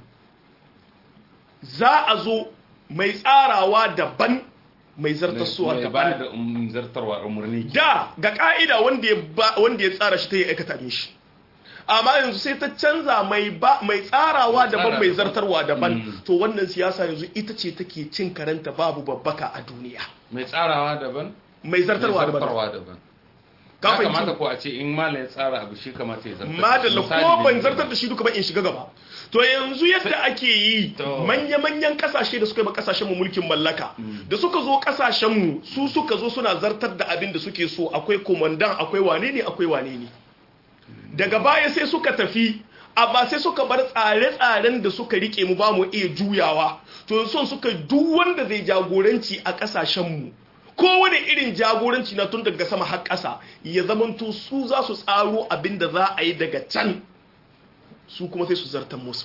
za a zo mai tsarawa daban mai zartaswa Mai daban ba da um, zartarwa umarni da ga ka'ida wanda ya ba- wanda ya tsara shi ta yi aikata min shi amma yanzu sai ta canza mai ba mai tsarawa daban mai zartarwa daban to wannan siyasa yanzu ita ce take cin karanta babu babbaka a duniya mai tsarawa daban mai zartarwa mai daban zartarwa daban ka ya fahimci kamata ko a ce in malam ya tsara abu shi kamata ya zartar madalla Misali ko ne ban ne. zartar da shi duka ba in shiga gaba to yanzu yadda ake yi To. manya-manyan kasashe da suka yi ma kasashen mu mulkin mallaka da suka zo kasashen mu su suka zo suna zartar da abin da suke so akwai komandan akwai wane ne akwai wane ne daga baya sai suka tafi amma sai suka bar tsare-tsaren da suka rike mu ba mu iya juyawa to son suka duk wanda zai jagoranci a kasashen mu kowane irin jagoranci na tun daga sama har ƙasa ya zamanto su za su tsaro abin da za a yi daga can su kuma sai su zartan musu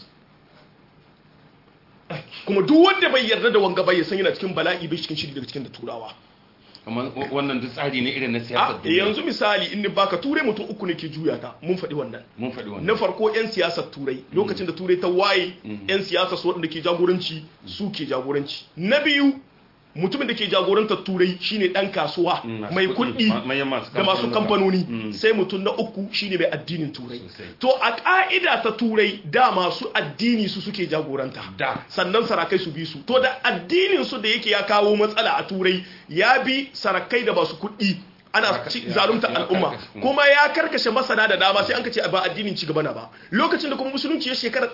kuma duk wanda bai yarda da wanga bai san yana cikin bala'i bai cikin shiri daga cikin da turawa Kamar wannan duk tsari ne irin na a siyasar duniya. yanzu misali in ni baka turai mutum uku ne ke juya ta mun faɗi wannan mun faɗi wannan na farko 'yan siyasar turai lokacin da turai ta waye 'yan siyasar su waɗanda ke jagoranci su ke jagoranci na biyu mutumin da ke jagorantar turai shine ɗan kasuwa Mm, masu mai kuɗi, kuɗi ma- manyan masu da masu kamfanoni. kamfanoni sai mutum na uku shine mai addinin turai Sosai. to a ƙa'ida ta turai da masu addini su suke jagoranta Da. sannan sarakai su bi su to da addinin su da yake ya kawo matsala a turai ya bi sarakai da masu kuɗi ana Ya- ci- ya- zalunta ya al'umma karkashe. kuma ya karkashe masana da dama sai an ka ce ba addinin ci gaba na ba lokacin da kuma musulunci ya shekara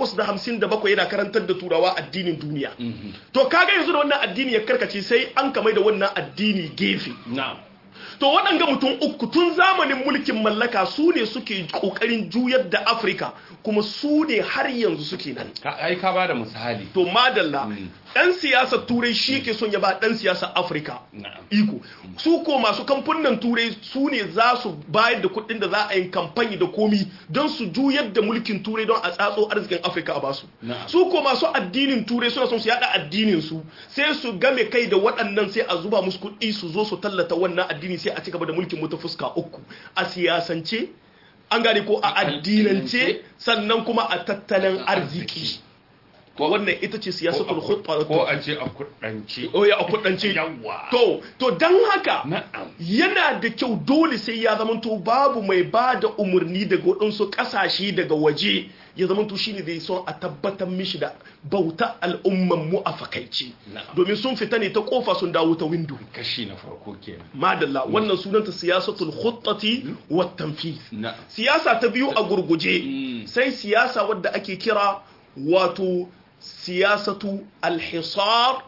857 yana karantar da turawa addinin duniya to kaga yanzu da wannan addini ya karkace sai an kamai da wannan addini gefe na'am to waɗanga mutum uku tun zamanin mulkin mallaka su ne suke ƙoƙarin juyar da afirka kuma su ne har yanzu suke nan Ka- ai ka bada misali to madalla ɗan siyasar turai shi ke son ya ba ɗan siyasar afirka na'am iko su ko masu kamfanin turai su ne za su bayar da kuɗin da za a yi kamfani da komi don su juyar da mulkin turai don a tsatso arzikin afirka a basu Na'am. su ko masu addinin turai suna son su yada addinin su sai su game kai da waɗannan sai a zuba musu kuɗi su zo su tallata wannan addini sai a ci gaba da mulkin mutu fuska uku a siyasance an gane ko a A addinance addinance. sannan kuma a tattalin arziki Arziki. to wannan ita ce siyasatul khutba ko a ce a kudance oya a kudance Yawwa. to to dan haka na'am yana da kyau dole sai ya zamanto babu mai ba da umarni daga waɗansu ƙasashe daga waje ya zamanto shi ne zai son a tabbatar mishi da bauta al'umman mu a fakaici Na'am. domin sun fita ne ta kofa sun dawo ta windo kashi na farko kenan madalla wannan sunanta siyasatul khuttati wa tanfiz na'am siyasa ta biyu a gurguje Mm. sai siyasa wadda ake kira wato siyasatu alhisar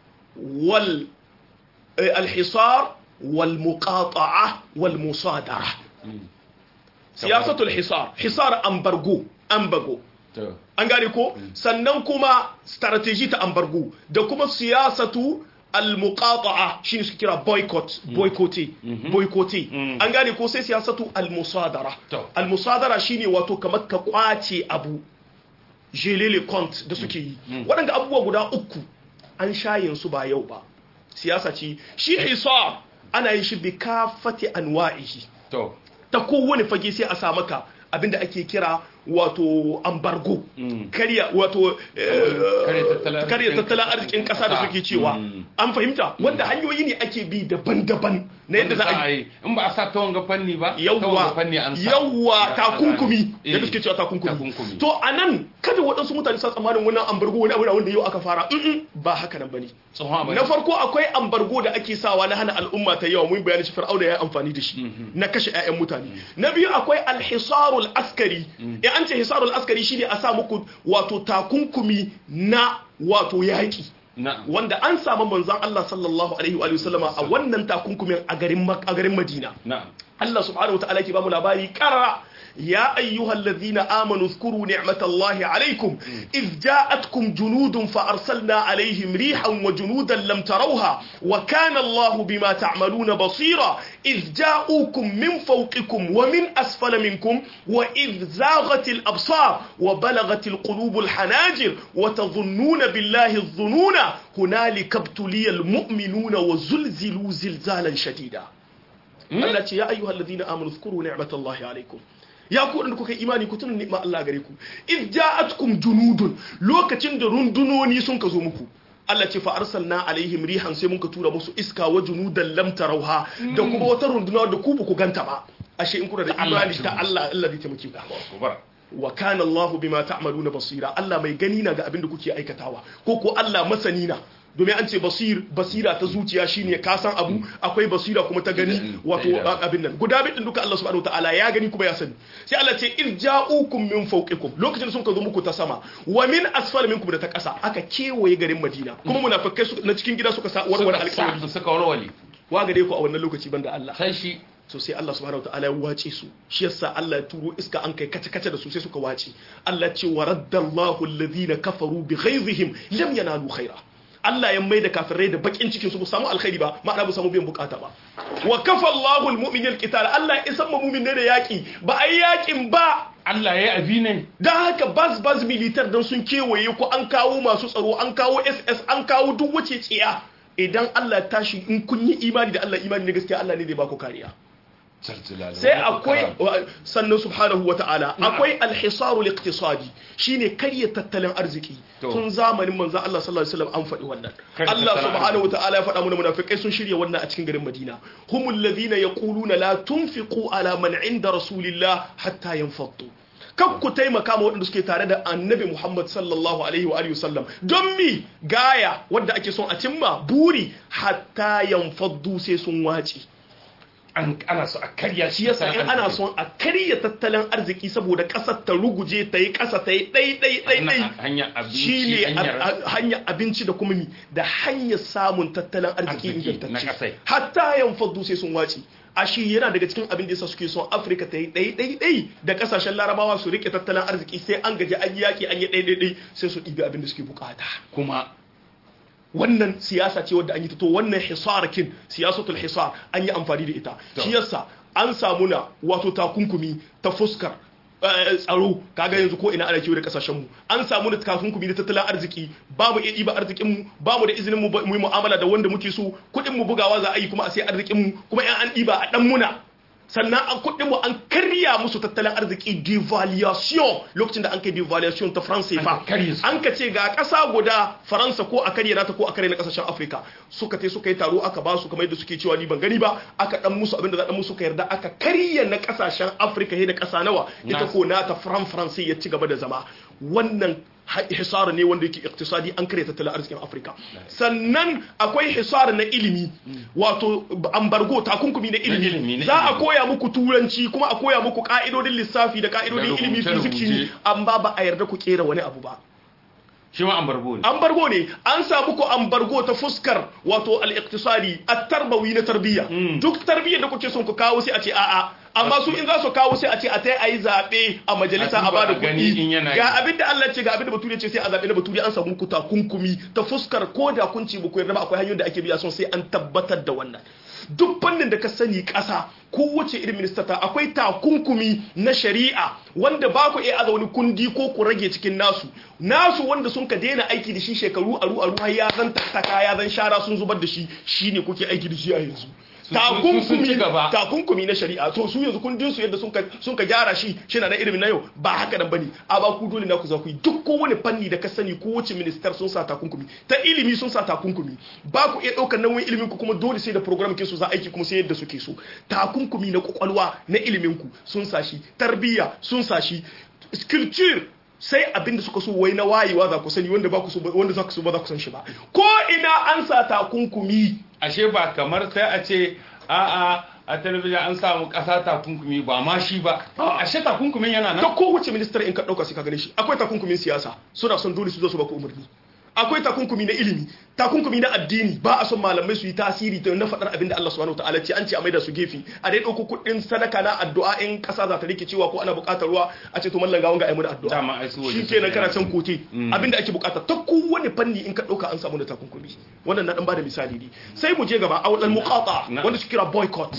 wal eh, alhisar wal muqata'a wal musadara siyasatu alhisar hisar ambargo ambago to an gane ko sannan kuma strategy ta ambargo da kuma siyasatu al-muqata'a shine suke kira boycott boycotte boycotte Mm. an gane ko sai siyasatu al-musadara To. al-musadara shine wato kamar ka kwace abu gelele compte da suke yi waɗanda abubuwa guda uku an shayin su ba yau ba siyasa ce shi hisar ana yin shi bi kafati anwa'ihi to ta kowane fage sai a sa maka abinda ake kira wato ambargo Mm. karya wato eh, Karya tattalin karya arzikin tattalin ƙasa. arzikin kasa da suke cewa Mm. an fahimta wanda hanyoyi ne ake bi daban-daban na yadda za a yi yi in ba a sa ta wanga fanni ba ta yawwa wanga fanni an sa yawwa Ya- takunkumi Eh, yadda suke cewa takunkumi takunkumi. to a nan kada waɗansu mutane sa tsammanin wannan ambargo wani abu na wanda yau aka fara Mm-mm, ba haka nan bane tsohon abu ne. na farko akwai ambargo da ake sawa na hana al'umma ta yawa mun bayani shi fir'auna ya yi amfani da shi na kashe 'ya'yan mutane na biyu akwai alhisarul askari in an ce hisarul askari shine a sa muku wato takunkumi na wato yaƙi na'am wanda an samu manzon Allah sallallahu alaihi wa sallama a wannan takunkumin a garin Mak- a garin Madina na'am Allah subhanahu wataala ke bamu labari karara ya ayyuhal ladhina amanu dhkuru ni'matallahi alaykum idh ja'atkum junudun fa arsalna alayhim rihan wa junudan lam tarawha wa kana Allahu bima ta'maluna basira idh ja'ukum min fawqikum wa min asfala minkum wa idh zaghatil absar wa balagatil qulubul hanajir wa tadhunnuna billahi adh-dhununa hunalika ibtuliyal mu'minuna wa zulzilu zilzalan shadida Allah ce ya ayyuhal ladina amanu zkuru ni'matallahi alaikum ya ku da kuka yi imani ku tuna ni'ma Allah gare ku id ja'atkum junudun lokacin da rundunoni sun ka zo muku Allah ce fa arsalna alaihim rihan sai muka tura musu iska wa junudan lam tarauha da kuma wata runduna da ku ba ku ganta ba ashe in kuna da Allah imani ce ta Allah Allah zai taimake ku kubar wa kana Allah bima ta'maluna basira Allah mai gani na ga abin da kuke aikatawa ko ko Allah masani na domin an ce basir basira ta zuciya shine ka san abu akwai basira kuma ta gani wato abin nan guda bidin duka Allah subhanahu wataala ya gani kuma ya sani sai Allah ce irja'ukum min fawqikum lokacin sun ka zo muku ta sama wa min asfal minkum da ta ƙasa aka kewaye garin Madina kuma munafikai na cikin gida suka sa warware alƙawari suka warware wa gare ku a wannan lokaci banda Allah sai shi so sai Allah subhanahu wataala ya wace su shi yasa Allah ya turo iska an kai kace kace da su sai suka wace Allah ce wa raddallahu alladhina kafaru bi ghaizihim lam yanalu khaira Allah ya mai da kafirai da bakin cikin su ba samu alkhairi ba ma'ana ba samu biyan bukata ba wa kafa Allahu almu'minina alqital Allah ya san mu'min ne da yaki ba ai yakin ba Allah ya abi ne dan haka bas bas militar dan sun kewaye ko an kawo masu tsaro an kawo SS an kawo duk wace tsiya idan Allah ya tashi in kun yi imani da Allah imani ne gaskiya Allah ne zai ba ku kariya sai akwai sannan subhanahu wata'ala akwai alhisaru liqtisadi shine karya tattalin arziki tun zamanin manzon Allah sallallahu alaihi wasallam an faɗi wannan Allah subhanahu wata'ala ya faɗa mana munafikai sun shirya wannan a cikin garin Madina humul ladhina yaquluna la tunfiqu ala man inda rasulillah hatta yanfaddu kan ku taimaka ma waɗanda suke tare da annabi Muhammad sallallahu alaihi wa sallam don mi gaya wadda ake son a cimma buri hatta yanfaddu sai sun wace an ana so a karya shi yasa in ana son a karya tattalin arziki saboda kasar ta ruguje ta yi kasa ta yi ɗai ɗai ɗai ɗai hanyar abinci shi ne hanyar abinci da kuma mi da hanyar samun tattalin arziki ingantacce hatta yan faddu sai sun wace a shi yana daga cikin abin da yasa suke son afirka ta yi ɗai ɗai ɗai da kasashen larabawa su rike tattalin arziki sai an gaji an yaƙi an yi ɗai ɗai ɗai sai su ɗibi abin da suke bukata kuma wannan siyasa ce wadda an yi to wannan hisarakin siyasatul hisar an yi amfani da ita shi yasa an samu na wato takunkumi ta fuskar tsaro kaga yanzu ko ina ana kiwo da kasashen mu an samu da takunkumi da tattalin arziki ba mu iya ɗiba arzikin mu ba mu da izinin mu yi mu'amala da wanda muke so kuɗin mu bugawa za a yi kuma a sai arzikin mu kuma in an ɗiba a ɗan muna sannan an kuɗin mu an karya musu tattalin arziki devaluation lokacin da an kai devaluation ta France fa an ka ce ga ƙasa guda Faransa ko a karya nata ko a karya na ƙasashen Afirka suka tai suka yi taro aka ba su kamar yadda suke cewa ni ban gani ba aka dan musu abinda za dan musu ka yarda aka karya na ƙasashen Afirka da ƙasa nawa ita ko nata Fran France ya ci gaba da zama wannan hisara ne wanda yake iktisadi an karya tattalin arzikin afirka sannan akwai hisara na ilimi wato ambargo takunkumi na ilimi za a koya muku turanci kuma a koya muku ka'idodin lissafi da ka'idodin ilimi fiziki amma ba a yarda ku kera wani abu ba shi ma ambargo ne ambargo ne an samu ku ambargo ta fuskar wato al-iqtisadi at-tarbawi na tarbiyya duk tarbiyyar da kuke son ku kawo sai a ce a'a amma su in za su kawo sai a ce a ta yi zaɓe a majalisa a bada kuɗi ga abin da Allah ce ga abin da bature ce sai a zaɓe na bature an samu ku takunkumi ta fuskar ko da kun ci ku yarda ba akwai hanyoyin da ake biya son sai an tabbatar da wannan duk fannin da ka sani ƙasa kowace irin minista ta akwai takunkumi na shari'a wanda ba ku iya aza wani kundi ko ku rage cikin nasu nasu wanda sun ka daina aiki da shi shekaru aru aru har ya zan tattaka ya zan shara sun zubar da shi shine kuke aiki da shi a yanzu takunkumi takunkumi na shari'a to su yanzu kundin su yadda sun ka gyara shi shi na ilimin na yau ba haka nan bane a ba ku dole na ku za ku yi duk kowane fanni da ka sani kowace ministar sun sa takunkumi ta ilimi sun sa takunkumi ba ku iya ɗaukar nauyin ilimin ku kuma dole sai da program ke su za aiki kuma sai yadda suke so takunkumi na kwakwalwa na ilimin ku sun sa shi tarbiyya sun sa shi culture sai abinda suka so wai na wayewa za ku sani wanda ba ku so wanda za ku so ba za ku san shi ba ko ina an sa takunkumi ashe ba kamar sai a ce a'a a talabijin an samu kasa takunkumi ba ma shi ba ashe takunkumin yana nan ta kowace ministar in ka dauka sai ka gane shi akwai takunkumin siyasa suna son dole su zo su baka umarni akwai takunkumi na ilimi takunkumi na addini ba a son malamai su yi tasiri ta na faɗar abin da Allah subhanahu wataala ce an ce a maida su gefe a dai ɗauko kuɗin sadaka na addu'a in ƙasa za ta rike cewa ko ana buƙatar ruwa a ce to mallan gawon ga ayi addu'a shi kenan kana can kote abin da ake buƙata ta kowane fanni in ka ɗauka an samu da takunkumi wannan na ɗan bada misali ne sai mu je gaba a wadan muqata wanda su kira boycott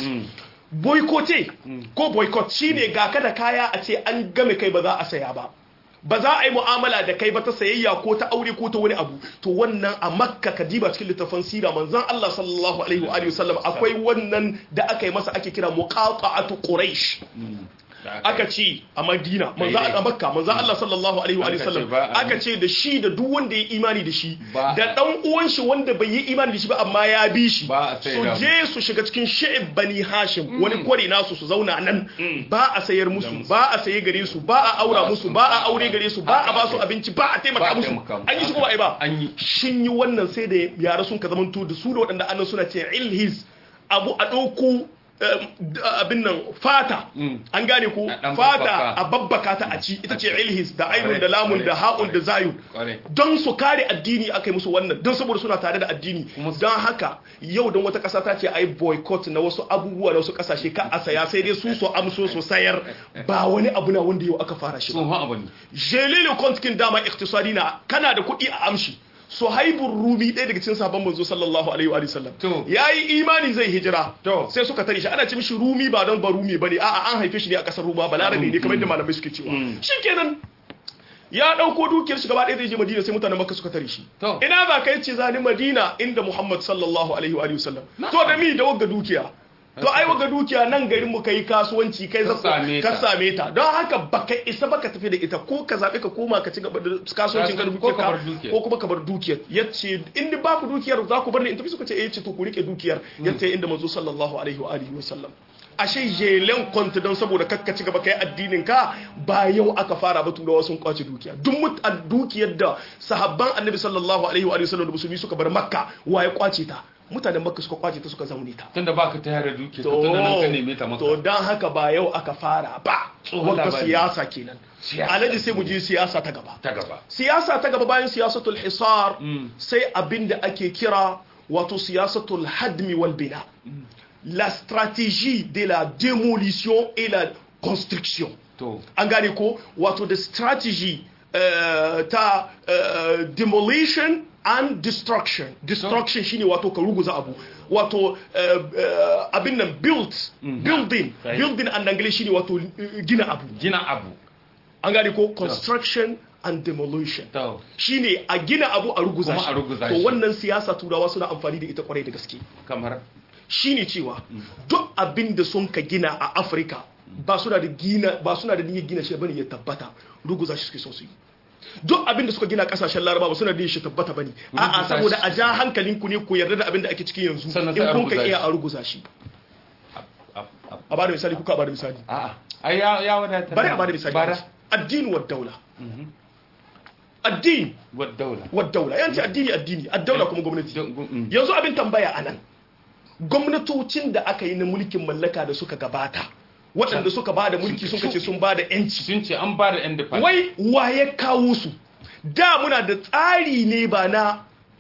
boycotté ko boycott shine ga kada kaya a ce an game kai ba za a saya ba ba za a yi mu'amala da kai ba ta sayayya ko ta aure ko ta wani abu to wannan a makka kadiba cikin littafin sira manzon Allah sallallahu alaihi wa alihi wasallam akwai wannan da aka yi masa ake kira muqata'atu quraish aka ce a Madina manzo Daidai. a Makka manzo Allah sallallahu alaihi wa Aka ce sallam ba a- aka ce da shi da duk wanda ya imani da shi Ba- da dan uwan shi wanda bai yi imani da shi ba amma ya bi shi Ba a sai su da- je su shiga cikin shi'ib bani Hashim wani kwari nasu su zauna nan ba a sayar musu ba a saye gare su ba a aura Ba musu su- ba a aure gare su ba a ba su abinci ba a Ba taimaka a musu taimaka musu. an yi shi ko ba a yi ba An yi. shin yi wannan sai da yara sun ka zamanto da su da waɗanda annan suna ce ilhis abu a ɗauko um, d- abin nan fata Mm. an gane ko A ɗan fata babbaka. a babbaka ta a ci ita ce ilhis da ainun da Kwarai, lamun da kwarai, ha'un da zayun kwarai. don su kare addini aka yi musu wannan don saboda suna tare da addini Kuma su- don haka yau don wata ƙasa ta ce a yi boycott na wasu abubuwa na wasu ƙasashe ka a saya sai dai su so amso su sayar ba wani abu na wanda yau aka fara shi ba tsohon abu ne jelile kontkin dama iktisadi na kana da kuɗi a amshi suhaibun rumi ɗaya daga cikin sabon manzo sallallahu alaihi wa sallam To. yayi imani zai hijira To. sai suka tare shi ana ce mishi rumi ba don ba rumi bane a'a an haife shi ne a kasar ruma balarabe ne kamar yadda malamai suke cewa shikenan ya dauko dukiyar shi gaba ɗaya zai je madina sai mutanen makka suka tare shi To. ina za ka yace zani madina inda muhammad sallallahu alaihi wa sallam to da mi da wagga dukiya to ai wagga dukiya nan garin mu kai kasuwanci kai Ka zaka same ka ta. same ta don haka baka isa baka tafi da ita ko ka zabe ka koma ka ci gaba da kasuwancin ka da Ko ka bar dukiyar dukiyar. ko kuma ka bar dukiyar yace in ni ba ku dukiyar za ku bar ni in tafi suka ce eh ce to ku rike dukiyar yace inda manzo sallallahu alaihi wa alihi wa sallam ashe jelen kwanta don saboda kakka ci gaba kai addinin ka ba yau aka fara ba turawa sun kwace dukiya duk mut a dukiyar da sahabban annabi sallallahu alaihi wa alihi wa sallam da musulmi suka bar makka waye kwace ta mutanen makka suka kwace ta suka zaune ta tunda baka ta yara duke ka tunda nan ka neme ta maka to dan haka ba yau aka fara ba Tsohon wata labari. siyasa kenan Siyasa. alaji sai mu je siyasa ta gaba ta gaba siyasa ta gaba bayan siyasatul hisar Mm. sai abin da ake kira wato siyasatul hadmi wal bina la stratégie de la démolition et la construction to an gane ko wato da strategy eh, ta eh, demolition and destruction destruction shine wato ka ruguza abu wato eh, eh, abin nan build building Right. building an angle shine wato eh, gina abu gina abu an gane ko construction and demolition to shine a gina abu a ruguza Kuma shi a ruguza to shi. wannan siyasa turawa suna amfani da ita kwarai da gaske kamar shine cewa duk abin da sun ka gina a afirka ba suna da gina ba suna da niyyar gina shi bane ya tabbata ruguza shi suke son su yi duk abin da suka gina kasashen laraba ba suna da niyyar shi tabbata bane a'a Ruguza saboda shi. a ja hankalin ku ne ku yarda da abin da ake cikin yanzu Sannan in sai a kun ka ruguza iya shi. a ruguza shi a- a- a bada misali kuka a bada misali a'a ai ya ya wadata bari a bada misali bara addini wa daula addini wa daula wa daula yanci addini addini ad-daula kuma gwamnati Don- gu- mm. yanzu abin tambaya a nan gwamnatocin da aka yi na mulkin mallaka da suka gabata waɗanda suka ba da mulki sun kace sun ba da yanci sun ce an ba da independent wai waye kawo su da muna da tsari ne ba na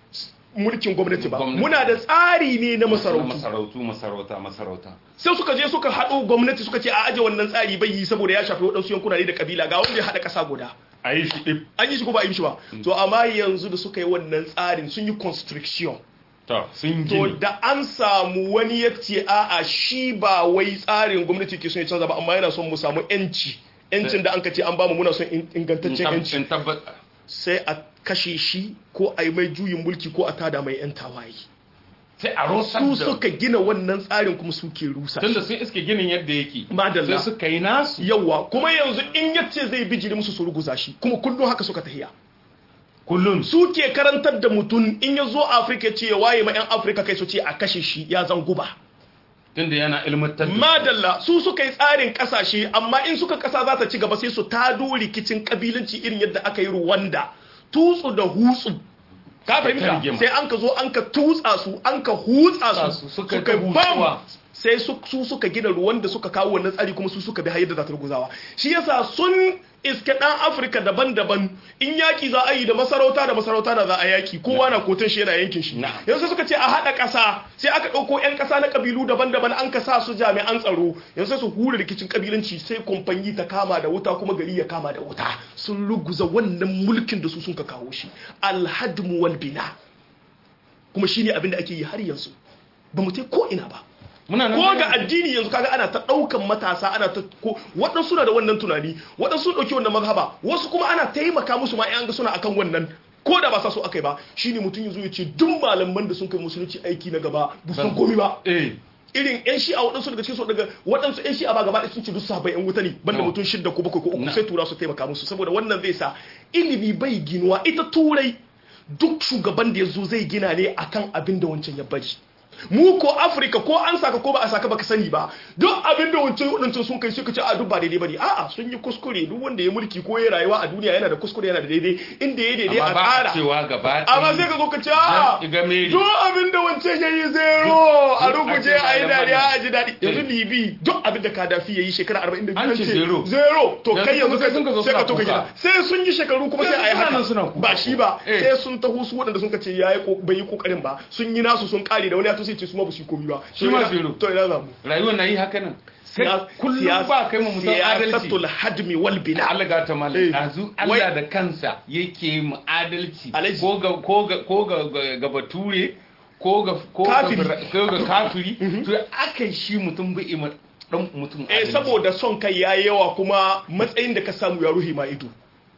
mulkin gwamnati ba Gwamnati. muna da tsari ne na masarautu masarautu masarauta masarauta sai suka je suka haɗo gwamnati suka ce a aje wannan tsari bai yi saboda ya shafi waɗansu yankuna ne da kabila ga wanda ya haɗa ƙasa guda a yi shi ɗif an yi shi ko ba a yi shi ba to amma yanzu da suka yi wannan tsarin sun yi constriction to sun to gini da an samu wani ya ce a'a shi ba wai tsarin gwamnati ke son ya canza ba amma yana son mu samu yanci yancin da an ka ce an bamu muna son in- ingantaccen yanci in tabbata sai a kashe shi ko a yi mai juyin mulki ko a tada mai yan tawaye sai a rosar su da suka gina wannan tsarin kuma suke rusa tunda shi sun iske ginin yadda yake Madalla. sai suka yi nasu yawa kuma yanzu in yace zai bijiri musu su ruguza shi kuma kullum haka suka tahiya kullum su ke karantar da mutum in ya zo afirka ce ya waye ma 'yan afirka kai su ce a kashe shi ya zan guba tunda yana ilmantar da madalla su suka yi tsarin kasashe amma in suka kasa za ta ci gaba sai su tado rikicin kabilanci irin yadda aka yi ruwanda tutsu da hutsu ka fahimta rigima. sai an ka zo an ka tutsa su an ka hutsa su, su suka suka ta bam hutsuwa. sai su su suka gina ruwan da suka kawo wannan tsari kuma su suka bi har yadda za ta ruguzawa shi yasa sun iske dan afirka daban-daban in yaki za a yi da masarauta da masarauta da za a yaki kowa na kotun shi yana yankin shi Na'am. yanzu suka ce a haɗa ƙasa sai aka ɗauko 'yan ƙasa na ƙabilu daban-daban an ka sa su jami'an tsaro yanzu sai su hura rikicin ƙabilanci sai kumfanyi ta kama da wuta kuma gari ya kama da wuta sun ruguza wannan mulkin da su sun ka kawo shi alhadmu wal bina kuma shine abin da ake yi har yanzu ba mu tai ko ina ba muna nan ko ga addini yanzu kaga ana ta daukan matasa ana ta ko waɗansu na da wannan tunani waɗansu ɗauki wannan mazhaba wasu kuma ana taimaka musu ma an ga suna akan wannan ko da ba sa so akai ba shine mutum yanzu ya ce duk malaman da sun kai musulunci aiki na gaba ba su san komai ba eh irin yan shi'a waɗansu daga cikin su daga waɗansu yan shi'a ba gaba da sun ci duk sahabbai yan wuta ne banda No. mutum shidda ko bakwai ko uku Na. sai tura su taimaka musu saboda wannan zai sa ilimi bai ginuwa ita turai duk shugaban da ya zo zai gina ne akan abin da wancan ya bari mu ko afirka ko an saka ko ba a saka baka sani ba duk abin da wancan wadancan sun kai suka ce a duk ba daidai bane a'a sun yi kuskure duk wanda ya mulki ko ya rayuwa a duniya yana da kuskure yana da daidai inda ya daidai amma a ba a ƙara cewa gaba amma sai ka zo ka ce a'a Jan Igameri. duk abin da wancan ya yi zero a Duk rubuce ake a yi da dariya magana. a ji daɗi yanzu libi duk abin da kadafi ya yi shekara 42 An ce zero. zero to Yanzu kai yanzu kuma sai sun ka zo sai ka suna to ka kuka. gida sai sun yi shekaru kuma sai a yi Yanzu suna nan haka suna kuka. ba shi ba Eh. sai sun taho su waɗanda sun ka ce ya yi bai yi kokarin ba sun yi nasu sun kare da wani ya to sai ce su ma ba su yi komi ba Shi ma To ina- zero. to ina za mu rayuwar na yi haka nan Kai Siya- kullum siyas- ba kai mu mutum adalci siyasatul hadmi wal bina Allah ga ta Eh. malam yanzu Wai- Allah da kansa yake mu adalci Alhaji. ko ga ko ga ko ga ga- ga bature ko ga ko ga Kafiri. bira- ko ga kafiri to akai shi mutum bai ima dan mutum eh adalci. saboda son kai yayi yawa kuma matsayin da ka samu ya ruhi ma ido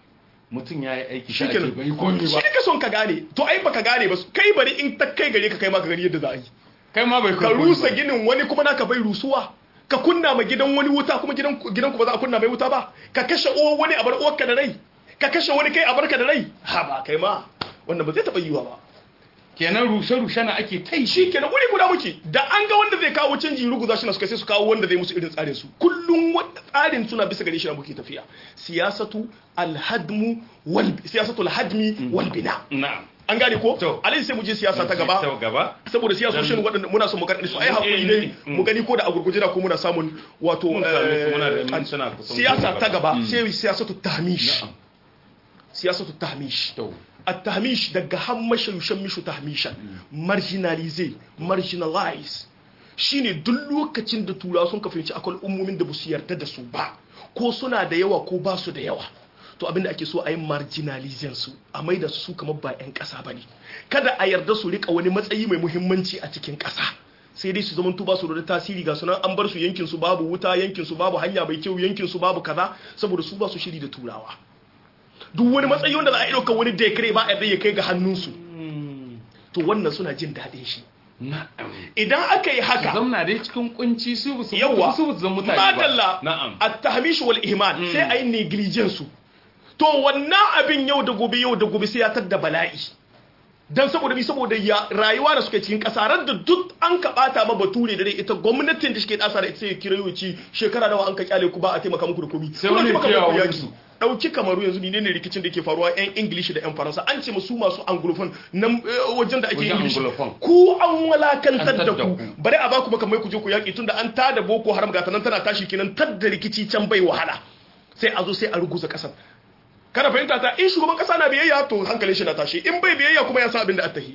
mutum yayi aiki shi shi ake bai komi shi ba ka son ka gane to ai baka gane ba kai bari in ta kai gare ka kai ma ka gani yadda za a yi kai ma bai ka komi rusa ba. ginin wani kuma naka bai rusuwa ka kunna ma gidan wani wuta kuma gidan gidan ku ba za a kunna mai wuta ba ka kashe uwar wani a bar uwarka da rai ka kashe wani kai a barka da rai ha ba kai ma wannan ba zai taba yiwa ba kenan rushe rushe na ake tai shi kenan wuri guda muke da an ga wanda zai kawo canji ruguza shi na suka sai su kawo wanda zai musu irin tsarin su kullum wanda tsarin suna bisa gare shi na muke tafiya siyasatu alhadmu wal siyasatu alhadmi wal bina na'am an gane ko To. alai sai mu je siyasa ta ta gaba gaba saboda siyasoshin waɗanda muna son mu karɗi su ai hakuri ne Mm. mu gani ko da a gurguje da ko muna samun wato Mun same su, muna da eh, mintuna kusan siyasa goma ta gaba Mm. sai siyasatu tahmish Na'am. siyasatu tahmish to التهميش daga hammasha yushammishu tahmishan marginalize marginalize shine duk lokacin da turawa sun ka fahimci akwai ummomin da basu yarda da su ba ko suna da yawa ko ba su da yawa to abinda ake so a yi marginalizing su a maida su kamar ba 'yan ƙasa ba ne kada a yarda su rika wani matsayi mai muhimmanci a cikin ƙasa sai dai su zama ba su da tasiri ga sunan an bar su yankin su babu wuta yankin su babu hanya mai kyau yankin su babu kaza saboda su ba su shiri da turawa duk wani matsayi wanda za a ɗauka wani dekare ba a yarda ya kai ga hannunsu to wannan suna jin daɗin shi na'am idan aka yi haka zamna dai cikin kunci su bu su yawa su bu zan mutane ba madalla na'am at-tahmish wal ihmal sai ayi negligence su to wannan abin yau da gobe yau da gobe sai ya tadda bala'i dan saboda bi saboda ya rayuwa da suke cikin kasarar da duk an ka bata ma bature da dai ita gwamnatin da suke kasa da ita sai kira yau ci shekara nawa an ka kyale ku ba a taimaka muku da komi Sai Kuna wani taimaka ya muku kiyawa yaki. su. dauki kamaru yanzu ne ne rikicin da ke faruwa yan ingilishi da yan faransa an ce musu masu anglophone nan eh, wajen da ake Wajen ingilishi anglophone. ku an walakantar An da tadda ku ku. bari a baku maka mai ku je ku yaki tunda an tada boko haram ga nan tana tashi kenan tadda rikici can bai wahala sai a zo sai a ruguza kasar kana fahimta ta in shugaban kasa na biyayya to hankalin shi na tashi in bai biyayya kuma ya san abin da attahi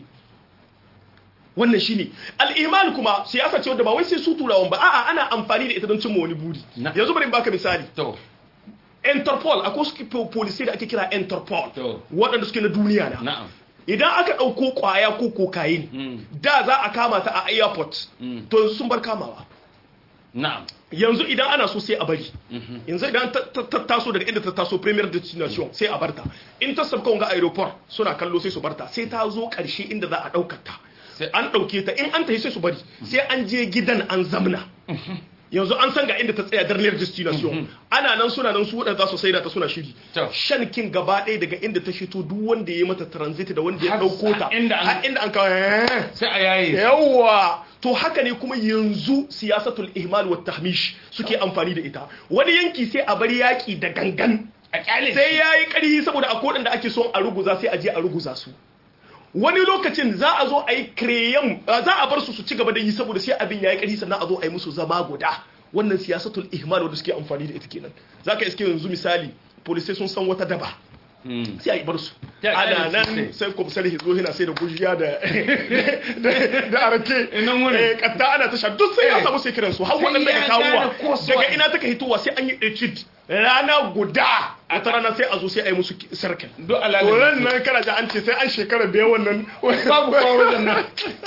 wannan shine al-iman kuma siyasa ce wadda ba wai sai su turawan ba a'a ana amfani da ita don cimma wani buri Na- yanzu bari in baka misali to Interpol akwai su po- polisai da ake kira Interpol To. waɗanda suke na duniya na na'am idan aka ɗauko ƙwaya ko kokain Mm. da za a kama ta a airport Mm. to yanzu sun bar kamawa na'am yanzu idan ana so sai a bari yanzu idan ta ta- ta taso daga inda ta taso premier destination sai a barta in ta sabka wanga aeroport suna kallo sai su barta sai ta zo ƙarshe inda za a ɗaukar ta Sai- an ɗauke ta in an tafi sai su bari sai an je gidan an zamna yanzu an san ga inda ta tsaya darniyar destination ana nan suna nan su waɗanda za su saida ta suna shiri To. shankin gaba ɗaya daga inda ta fito duk wanda ya yi mata transit da wanda ya Har- ɗauko ta har inda an- har inda an kawo eh. sai a yaye yawwa to haka ne kuma yanzu siyasatul ihmal wa tahmish suke amfani da ita wani yanki sai a bari yaki da gangan a kyale sai yayi karhi saboda a kodin da ake son a ruguza sai a je a ruguza su wani lokacin za a zo a yi kreyam za a bar su su ci gaba da yi saboda sai abin yayi karhi sannan a zo a yi musu zama guda wannan siyasatul ihmal wanda suke amfani da ita kenan zaka iske yanzu misali polisai sun san wata daba Mm. sai a yi bar su Ya, ana ya, nan sai. sai kwamsar hizo yana sai da gujiya da da- da arake Ina wurin. Eh, katta ana tasha duk sai ya Eh. samu sai kiransu har Sai waɗanda ya ya kawowa gane ko su daga waye. ina take hitowa sai an yi etude rana guda wata rana sai a zo sai a yi musu sarkin duk alaƙa to ran nan kana ji an ce sai an shekara biyar wannan babu kawo wajen nan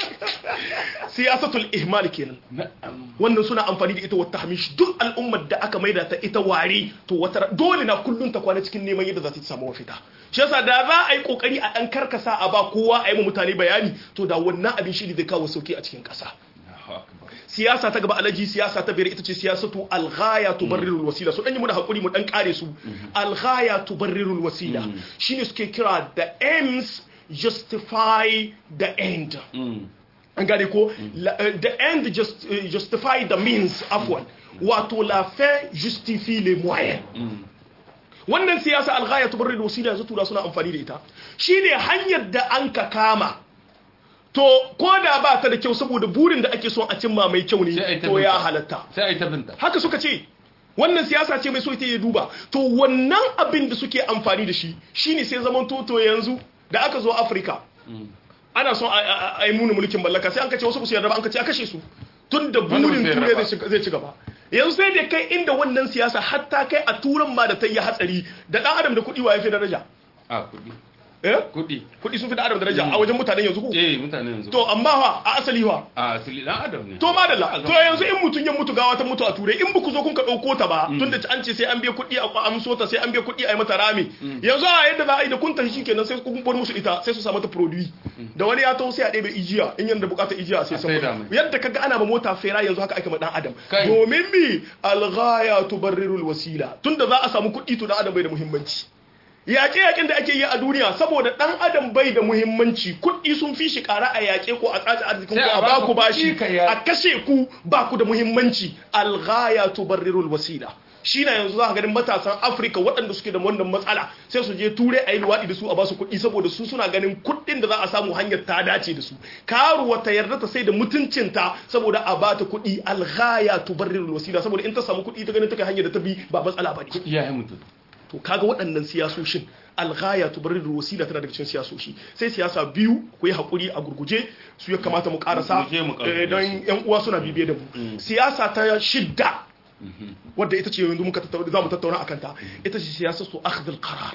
siyasatul ihmal kenan na'am wannan suna amfani da ita wata hamish duk al'ummar da aka maida ta ita ware to wata dole na kullun ta kwana cikin neman yadda za ta samu mafita shi yasa da za a yi kokari a dan karkasa a ba kowa a yi ma mutane bayani to da wannan abin shi ne zai kawo sauki a cikin kasa siyasa ta gaba alaji siyasa ta biyar ita ce siyasatu alghaya tubarrirul wasila so dan yi mu da hakuri mu dan kare su alghaya tubarrirul wasila shine suke kira the aims justify the end an gane ko la- eh, the end just, eh, justify the means afwan wato la fin justifie les moyens wannan siyasa alghaya tubarrir wasila yanzu tura suna amfani da ita shine hanyar da an ka kama to ko da ba ta da kyau saboda burin da ake son a cimma mai kyau Sai a yi ne ta to ya binta. halatta sai a yi ta binta haka suka ce wannan siyasa ce mai so ita ya duba to wannan abin da suke amfani da shi shine sai zaman toto yanzu da aka zo afirka ana son a- a a yi muni mulkin mallaka sai an kace wasu ba su yarda ba an kace a kashe su tun da Wanda ba burin su yarda turai ba. zai ci- zai ci gaba yanzu sai da kai inda wannan siyasa hatta kai a turan ma da ta yi hatsari da dan adam da kuɗi wa ya fi daraja a kudi eh kudi kuɗi sun fi dan adam daraja a wajen mutanen yanzu ko eh mutane yanzu to amma fa a asali fa a asali dan adam ne to madalla A to ga- yanzu in mutun ya mutu gawa ta mutu a turai in buku zo kun ka dauko ta ba tunda an ce sai an biya kuɗi a amso ta sai an biya kuɗi a yi mata rami yanzu a yadda za a yi da kun tashi shikenan sai kun bar musu ita sai su sa mata produit da wani ya taho sai a ɗebe ijiya in yanda bukatar ijiya sai A saida sama mai. yadda kaga ana ma mota fera yanzu haka ake ma dan adam Kai. domin mi alghaya tubarrirul wasila tunda za a samu kuɗi to dan adam bai da muhimmanci yaƙe yaƙen da ake yi a duniya saboda ɗan adam bai da muhimmanci kuɗi sun fi shi ƙara a yaƙe ko a tsaci arzikin Sai ko a a baka baku bashi kuɗi ka ya- a kashe ku ba ku da muhimmanci alghaya tubarrirul wasila shi na yanzu za ka ganin matasan afirka waɗanda suke da wannan matsala sai su je turai a yi luwaɗi da su a basu kuɗi saboda su suna ganin kuɗin da za a samu hanyar ta dace da su karuwa ta yarda ta sai da mutuncinta saboda a bata kuɗi alghaya tubarrirul wasila saboda in ta samu kuɗi ta ganin ta kai hanyar da ta bi ba matsala ba ne iyayen mutum to kaga waɗannan siyasoshin alghaya tubarridu wasila tana daga cikin siyasoshi sai siyasa biyu ku yi hakuri a gurguje su ya kamata mu karasa Mu je mu karasa eh, don yan uwa suna bibiye da mu siyasa ta shidda wadda ita ce yanzu muka tattauna za mu tattauna akan ta ita ce siyasa su akhdhul qarar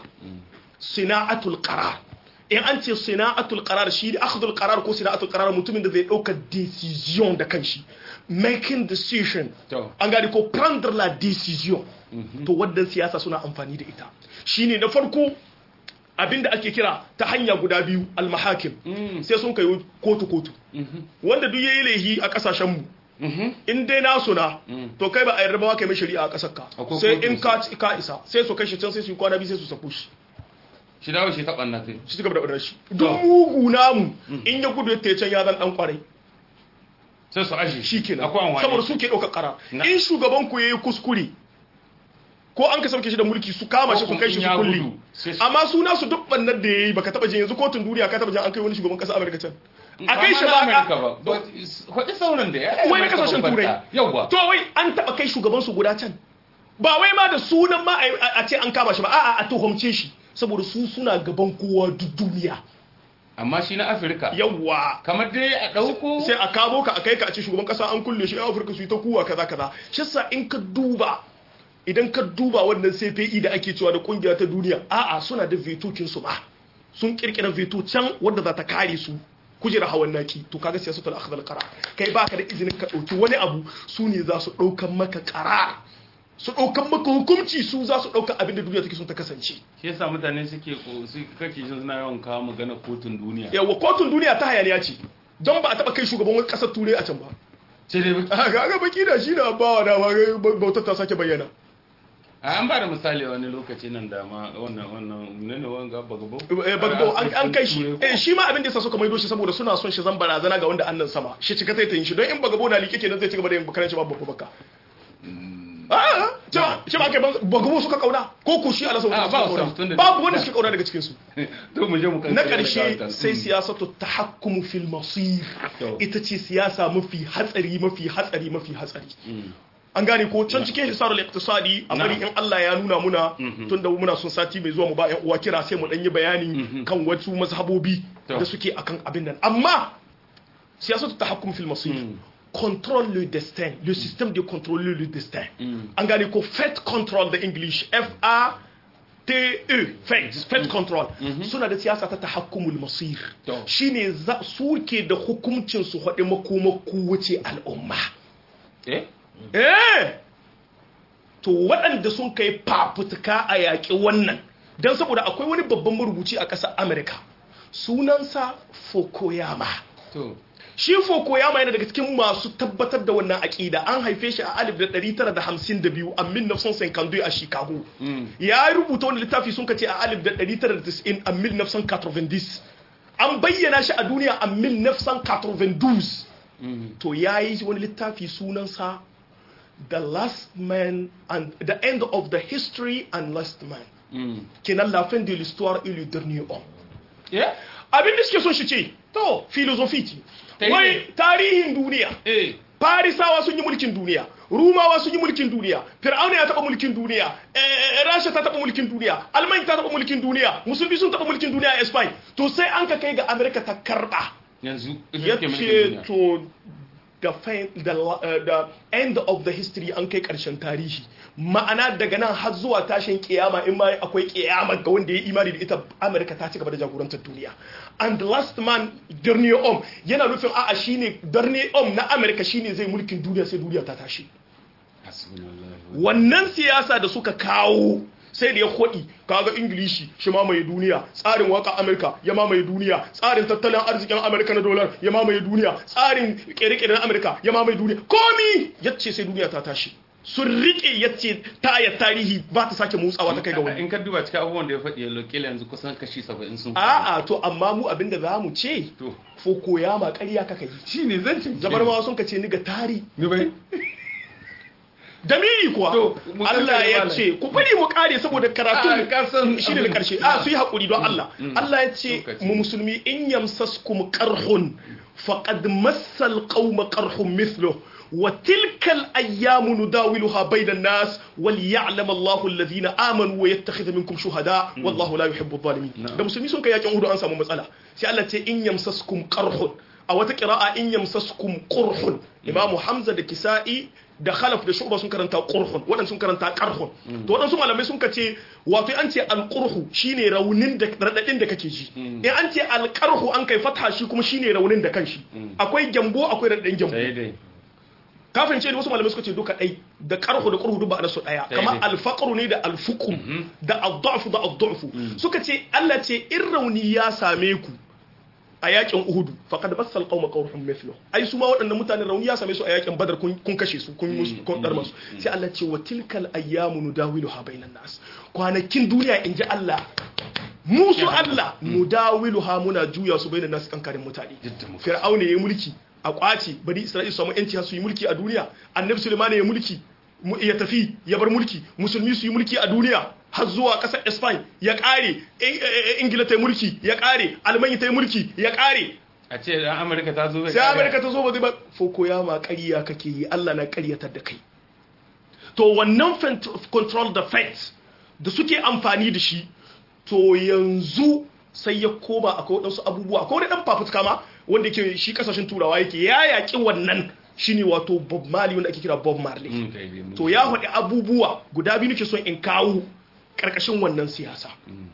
sina'atul qarar in an ce sina'atul qarar shi akhdhul qarar ko sina'atul qarar mutumin da zai dauka decision da kanshi making decision To. an gani ko prendre la decision to wadda siyasa suna amfani da ita shine na farko abinda ake kira ta hanya guda biyu almahakim sai sun kai kotu kotu wanda duk yayi laihi a kasashen mu in dai nasu na to kai ba a yarda ba kai mai shari'a a kasar ka Akwai sai kotu in ka ka isa sai su kai shi can sai su yi kwana biyu sai su sako shi shi dawo shi taɓa na kai shi suka da shi duk mugu namu in ya gudu ya tace can ya zan dan kwarai sai su aje shi kenan akwai amfani saboda su ke ɗaukar ƙara Na- in shugaban ku yayi kuskure ko an ka sauke shi da mulki su kama shi su Ko kai shi in su ya kulli gudu, sai su- amma suna su duk bannan da yayi baka taba jin yanzu kotun duniya ka taba jin an kai wani shugaban ƙasar Amerika can a kai shi ba Amerika ka ba kwaɗi sauran da ya wai na kasashen turai yauwa to wai an taba kai shugaban su guda can ba wai ma da sunan ma a- a ce an kama shi ba a'a a tuhumce shi saboda su suna gaban kowa duk duniya amma shi na afirka yawwa kamar dai a ɗauko sai a kamo ka a kai ka a ce shugaban kasa an kulle shi a afirka su yi ta kuwa kaza kaza shi sa in ka duba idan ka duba wannan cpe da ake cewa da kungiya ta duniya a'a suna da vetokin su ba sun kirkira veto can wanda za ta kare su kujera hawan naki to kaga siyasatul akhdhal qarar kai baka da izinin ka dauki wani abu su ne za su daukan maka qarar su daukan maka hukunci su za su dauka abin da duniya take son ta kasance shi yasa mutane suke ko su kake jin suna yawan kawo magana kotun duniya yawa kotun duniya ta hayaniya ce don ba a taba kai shugaban wani kasar turai a can ba sai dai ga ga baki da shi na bawa da bautar ta sake bayyana a an ba da misali wani lokaci nan da ma wannan wannan ne ne wanga bagabo Eh, bagbo an an kai shi eh shi ma abin da yasa suka maido shi saboda suna son shi zan barazana ga wanda annan sama shi cika ta yin shi don in bagabo na like kenan zai ci gaba da yin bakaranci babu babba baka ah cewa shi ba kai bagabo suka kauna ko ku shi Allah Ah, suka ba kauna su, tunda- babu wanda suka kauna daga cikin su to mu je mu kan na ƙarshe sai siyasatu tahakkumu fil masir To. ita ce siyasa mafi hatsari mafi hatsari mafi hatsari an gane ko can cikin hisarul iqtisadi a bari in Allah ya nuna muna tunda muna son sati mai zuwa mu ba yan uwa kira sai mu dan yi bayani kan wasu mazhabobi To. da suke akan abin nan amma siyasatu tahakkum fil masir contrôle le destin le système de contrôler le destin an gane ko fate control da english f a t e fate fate control suna da siyasa ta tahakkumul masir To. shine za su ke da hukuncin su haɗe makoma kowace al'umma eh eh to waɗanda sun kai fafutuka a yaƙi wannan don saboda akwai wani babban marubuci a ƙasar amerika sunansa Fukuyama to shi Fukuyama yana daga cikin masu tabbatar da wannan aƙida an haife shi a 1952 a 1952 a Chicago ya rubuta wani littafi sun kace a 1990 a 1990 an bayyana shi a duniya a 1992 to ya yi wani littafi sunansa the last man and the end of the history and last man kenan la fin de l'histoire et le dernier homme Yeah? abin da suke son shi ce to filosofi ce Ta yi wai ne. tarihin duniya Eh. farisawa sun yi mulkin duniya rumawa sun yi mulkin duniya fir'auna ya taɓa mulkin duniya eh, rasha ta taɓa mulkin duniya alman ta taɓa mulkin duniya musulmi sun taɓa mulkin duniya a spain to sai an ka kai ga amerika ta karɓa Yanzu ita ya take mulkin ce duniya. to the, fin- the, la- uh, the end of the history an kai ƙarshen tarihi ma'ana daga nan har zuwa tashin kiyama in ma akwai kiyama ga wanda ya yi imani da ita amurka ta ci gaba da jagorantar duniya and the last man darnier om yana nufin a'a shine darnier om na amurka shine zai mulkin duniya sai duniya ta tashi Hasbunallahu wa wannan siyasa da suka kawo sai da ya kwaɗi kaga ingilishi shi mamaye duniya tsarin waka amurka ya mamaye duniya tsarin tattalin arzikin amurka na dolar ya mamaye duniya tsarin kere-kere na amurka ya mamaye duniya komi yace sai duniya ta tashi sun rike yace tayar tarihi ba ta sake motsawa ta kai ga wani in ka duba cikin abubuwan da ya faɗi yallo kila yanzu kusan kashi 70 sun a'a to amma mu abinda za mu ce to foko ya ma ƙarya kaka yi shine zan ce zabar ma sun ka ce ni ga tari ni bai damiri kuwa To, mu Allah kankare ya malam. ce ku bari mu kare saboda Ah, karatun ka san shi ne na abin. karshe a su yi haƙuri don Allah Mm. Allah ya ce Lokaci. mu musulmi in yamsaskum qarhun faqad massal qauma qarhun mithluhu wa tilkal ayyamu nudawiluha bainan nas wal ya'lam Allahu alladhina amanu wa yattakhidha minkum shuhada wallahu la yuhibbu adh-dhalimin Na'am. da musulmi sun kai yakin Uhud an samu matsala sai Allah ce in yamsaskum qarhun a wata qira'a in yamsaskum qurhun imamu Hamza da Kisa'i da khalaf da shu'ba sun karanta qurhun waɗansu sun karanta qarhun to waɗansu malamai sun kace wato an ce alqurhu shine raunin da radadin da kake ji in an ce alqarhu an kai fatha shi kuma shine raunin da kanshi akwai gyambo akwai radadin gyambo sai dai kafin ce wasu malamai suka ce duka ɗai da qarhu da qurhu duk ba su ɗaya Sai kamar dai. alfaqru ne da alfuqu da ad-da'fu da ad-du'fu suka ce Allah ce in rauni ya same ku a yakin Uhudu faqad bassal qauma qawhum mithlu ai su ma waɗannan mutanen rauni ya same su a yakin Badar kun kun kashe su kun musu kun dar masu sai Allah ce wa tilkal ayyamu nudawiluha bainan nas kwanakin duniya in ji Allah musu Allah nudawiluha muna juya su bainan nas kankarin mutane Yadda muka fir'auna yayi mulki a kwace bani Isra'ila su samu yanci har su yi mulki a duniya annabi Sulaiman ya mulki mu- ya tafi ya bar mulki musulmi su yi mulki a duniya har zuwa ƙasar Spain ya ƙare In- eh, eh, Ingila ta yi mulki ya ƙare Almanya ta yi mulki ya ƙare a ce dan Amurka ta zo bai sai kare. Amerika ta zo ba zai ba foko ya ma ƙarya kake yi Allah na ƙaryatar da kai to wannan fent- control the facts da suke amfani da shi to yanzu sai ya koma akwai waɗansu abubuwa akwai wani ɗan fafutuka ma wanda ke shi ƙasashen turawa yake ya yaƙi wannan shine wato Bob Marley wanda ake kira Bob Marley Mm, kai dai mun- to ya faɗi abubuwa guda biyu nake son in kawo ƙarƙashin wannan siyasa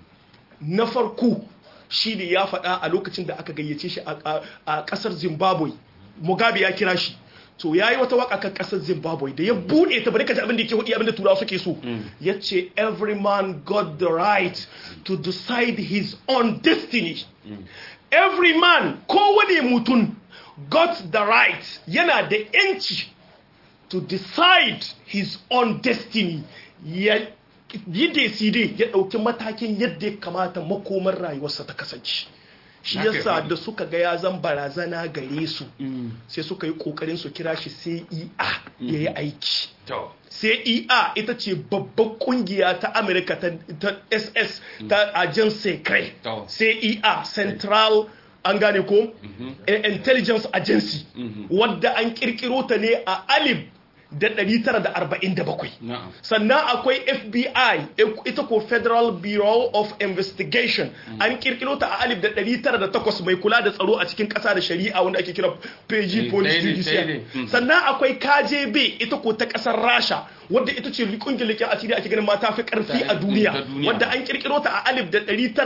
na farko shi ne ya faɗa a lokacin da aka gayyace shi a- a a ƙasar zimbabwe mugabe ya kira shi to ya yi wata waka kan ƙasar zimbabwe da ya buɗe ta bari ka ji abin da yake hudu abin da turawa suke so ya ce every man got the right to decide his own destiny every man kowane mutum got the right yana da 'yanci to decide his own destiny ya yi decide ya ɗauki matakin yadda ya kamata makomar rayuwarsa ta kasance shi Haka yasa ne. da suka ga ya zan barazana gare su sai suka yi kokarin su kira shi CEA ya yi aiki to CEA ita ce babbar kungiya ta Amerika ta, ta SS ta Agent Secret To. CEA Central an gane ko Eh, Intelligence Agency wadda an kirkiro ta ne a alif da 947 na'am sannan akwai FBI ita ko Federal Bureau of Investigation an kirkiro ta a alif da 908 mai kula da tsaro a cikin ƙasa da shari'a wanda ake kira PG Eh, Police daidai, Judiciary daidai. Mm. sannan akwai KGB ita ko ta ƙasar Rasha wadda ita ce kungiyar leƙen asiri ake ganin mata fi ƙarfi Ta- a duniya ta duniya. wadda an kirkiro ta a alif da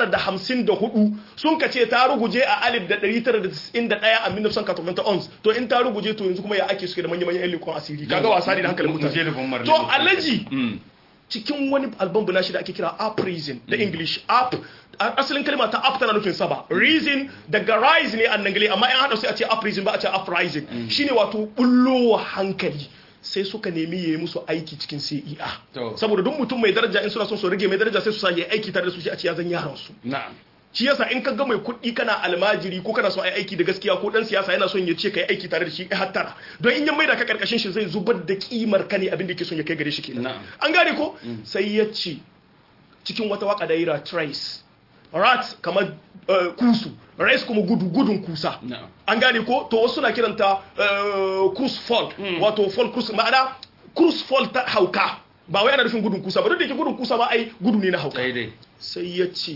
954 sun kace ta ruguje a alif da 991 a 1991 to in ta ruguje to yanzu kuma ya ake suke da manya-manyan yan leƙen asiri kaga wasa ne da hankalin Mu je da mutane Bob Marley. to alaji Mm. cikin wani album na shi da ake kira up reason da english up asalin kalma ta up tana nufin sama reason daga rise ne an nangali amma in hada sai a ce up reason ba a ce uprising shine wato bullowa hankali sai suka nemi yayi musu aiki cikin CEA To. saboda duk mutum mai daraja in suna son su rage mai daraja sai su sa yayi aiki tare da su shi a ce ya zan yaran su na'am shi yasa in ka ga mai kuɗi kana almajiri ko kana son ai aiki da gaskiya ko dan siyasa yana son ya ce kai aiki tare da shi eh hattara don in ya maida ka karkashin shi zai zubar da kimar ka ne abin da yake son ya kai gare shi kenan Na'am. an gane ko sai ya ce cikin wata waka da yira trace rat kamar uh, kusu race kuma gudu gudun kusa Na'am. an gane ko to wasu na kiranta uh, cruise fall wato fall cruise ma'ana cruise fall ta hauka ba wai ana nufin gudun kusa ba duk da yake gudun kusa ba ai gudu ne na hauka daidai sai ya ce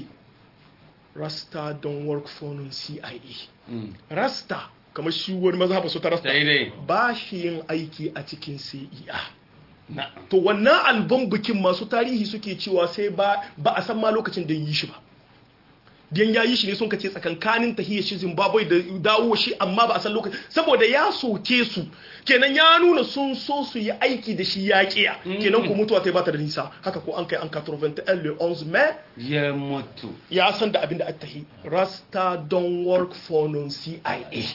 rasta don't work for non CIA rasta kamar shi wani mazhaba su ta rasta daidai ba shi yin aiki a cikin CIA na'am to wannan album bikin masu tarihi suke cewa sai ba ba a san ma lokacin da yi shi ba dan ya yi shi ne sun kace tsakankanin tahiyar shi Zimbabwe da dawo shi amma ba a san lokacin saboda ya soke su kenan ya nuna sun so su yi aiki da shi ya kiya kenan ko mutuwa ta ba ta da nisa haka ko an kai an 81 le 11 mai ya mutu ya san da abin da aka tahi rasta don't work for non CIA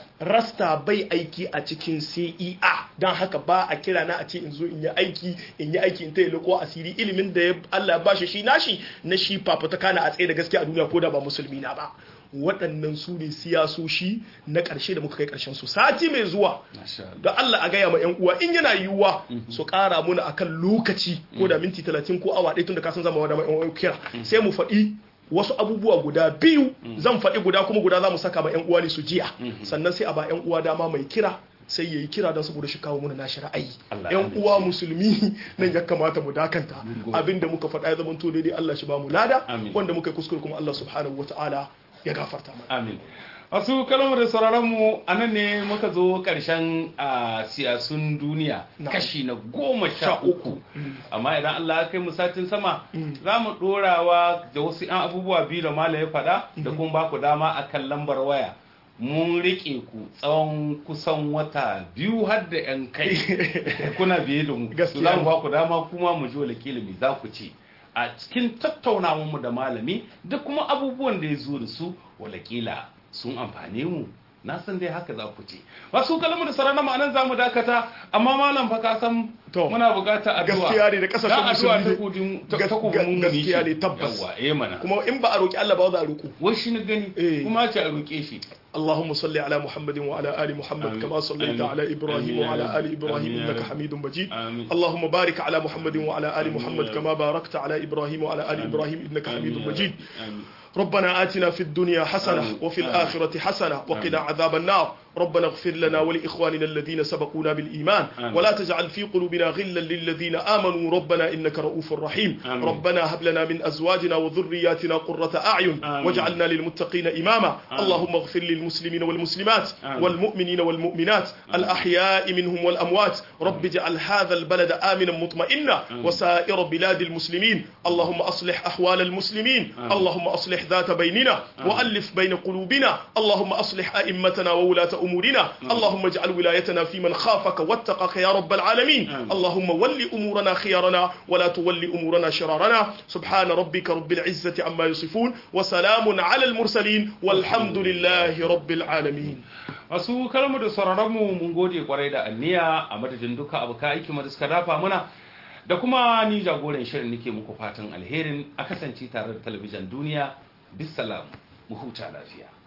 rasta bai aiki a cikin CEA don haka ba a kira na a ce in zo in yi aiki in yi aiki in ta yi ko asiri ilimin da ya Allah ya bashi shi nashi na shi fafutuka na a tsaye da gaskiya a duniya ko da ba musulmi na ba waɗannan su ne siyasoshi na ƙarshe da muka kai ƙarshen su sati mai zuwa masha Allah da Allah a gaya ma 'yan uwa in yana yiwuwa su ƙara muna akan lokaci ko da minti talatin ko awa ɗaya tun da kasan zama wa da yan uwa kira sai mu faɗi wasu abubuwa guda biyu zan faɗi guda kuma guda za mu saka ma 'yan uwa ne su jiya sannan sai a ba 'yan uwa dama mai kira sai ya yi kira don saboda shi kawo muna nashi ra'ayi Allah yan amince. uwa musulmi nan ya kamata mu dakanta gode. abinda muka faɗa ya zama to daidai Allah shi ba mu lada Amin. wanda muka yi kuskure kuma Allah subhanahu wataala ya gafarta mana amin wasu kalmar da sauraronmu a nan ne muka zo ƙarshen a siyasun duniya Na'am. kashi na goma sha Sha uku. uku amma idan Allah ya kai mu satin sama za mu ɗorawa da wasu 'yan abubuwa biyu da mala ya faɗa da kuma ba ku dama a kan lambar waya mun riƙe ku tsawon kusan wata biyu har da 'yan kai kuna biye da mu Gaskiya za mu ne. ba ku dama kuma mu ji wala kilimi za ku ce a cikin tattaunawarmu da malami da kuma abubuwan da ya zo da su walakila sun amfane mu na san dai haka za ku ce wasu kalmar da sarana ma'anan za mu dakata amma malam fa ka san To. muna buƙatar addu'a Gaskiya ne da kasashen Dan addu'a musulmi. ta kudin ta Gas- ta kudin gas- gaskiya ne, tabbas. yawa eh mana kuma in ba a roki Allah ba za a roƙo wai shi na gani Eh. kuma ce a roƙe shi اللهم صل على محمد وعلى آل محمد آمين. كما صليت آمين. على إبراهيم آمين. وعلى آل إبراهيم آمين. إنك حميد مجيد آمين. اللهم بارك على محمد وعلى آل آمين. محمد كما باركت على إبراهيم وعلى آل إبراهيم إنك حميد آمين. مجيد آمين. ربنا آتنا في الدنيا حسنة آمين. وفي آمين. الآخرة حسنة وقنا آمين. عذاب النار ربنا اغفر لنا ولإخواننا الذين سبقونا بالإيمان آمين. ولا تجعل في قلوبنا غلا للذين آمنوا ربنا إنك رؤوف رحيم آمين. ربنا هب لنا من أزواجنا وذرياتنا قرة أعين آمين. واجعلنا للمتقين إماما آمين. اللهم اغفر للمسلمين والمسلمات آمين. والمؤمنين والمؤمنات الأحياء منهم والأموات رب اجعل هذا البلد آمنا مطمئنا وسائر بلاد المسلمين اللهم أصلح أحوال المسلمين آمين. اللهم أصلح ذات بيننا وألف بين قلوبنا اللهم أصلح أئمتنا وولاة أمورنا اللهم اجعل ولايتنا في من خافك واتقاك يا رب العالمين آمين. اللهم ول أمورنا خيارنا ولا تول أمورنا شرارنا سبحان ربك رب العزة عما يصفون وسلام على المرسلين والحمد لله رب العالمين wasu kalmar da sauraron mu mun gode kwarai da anniya a madadin duka abuka aiki da suka dafa muna da kuma ni jagoran shirin nake muku fatan alherin a kasance tare da talabijin duniya bisalam mu huta lafiya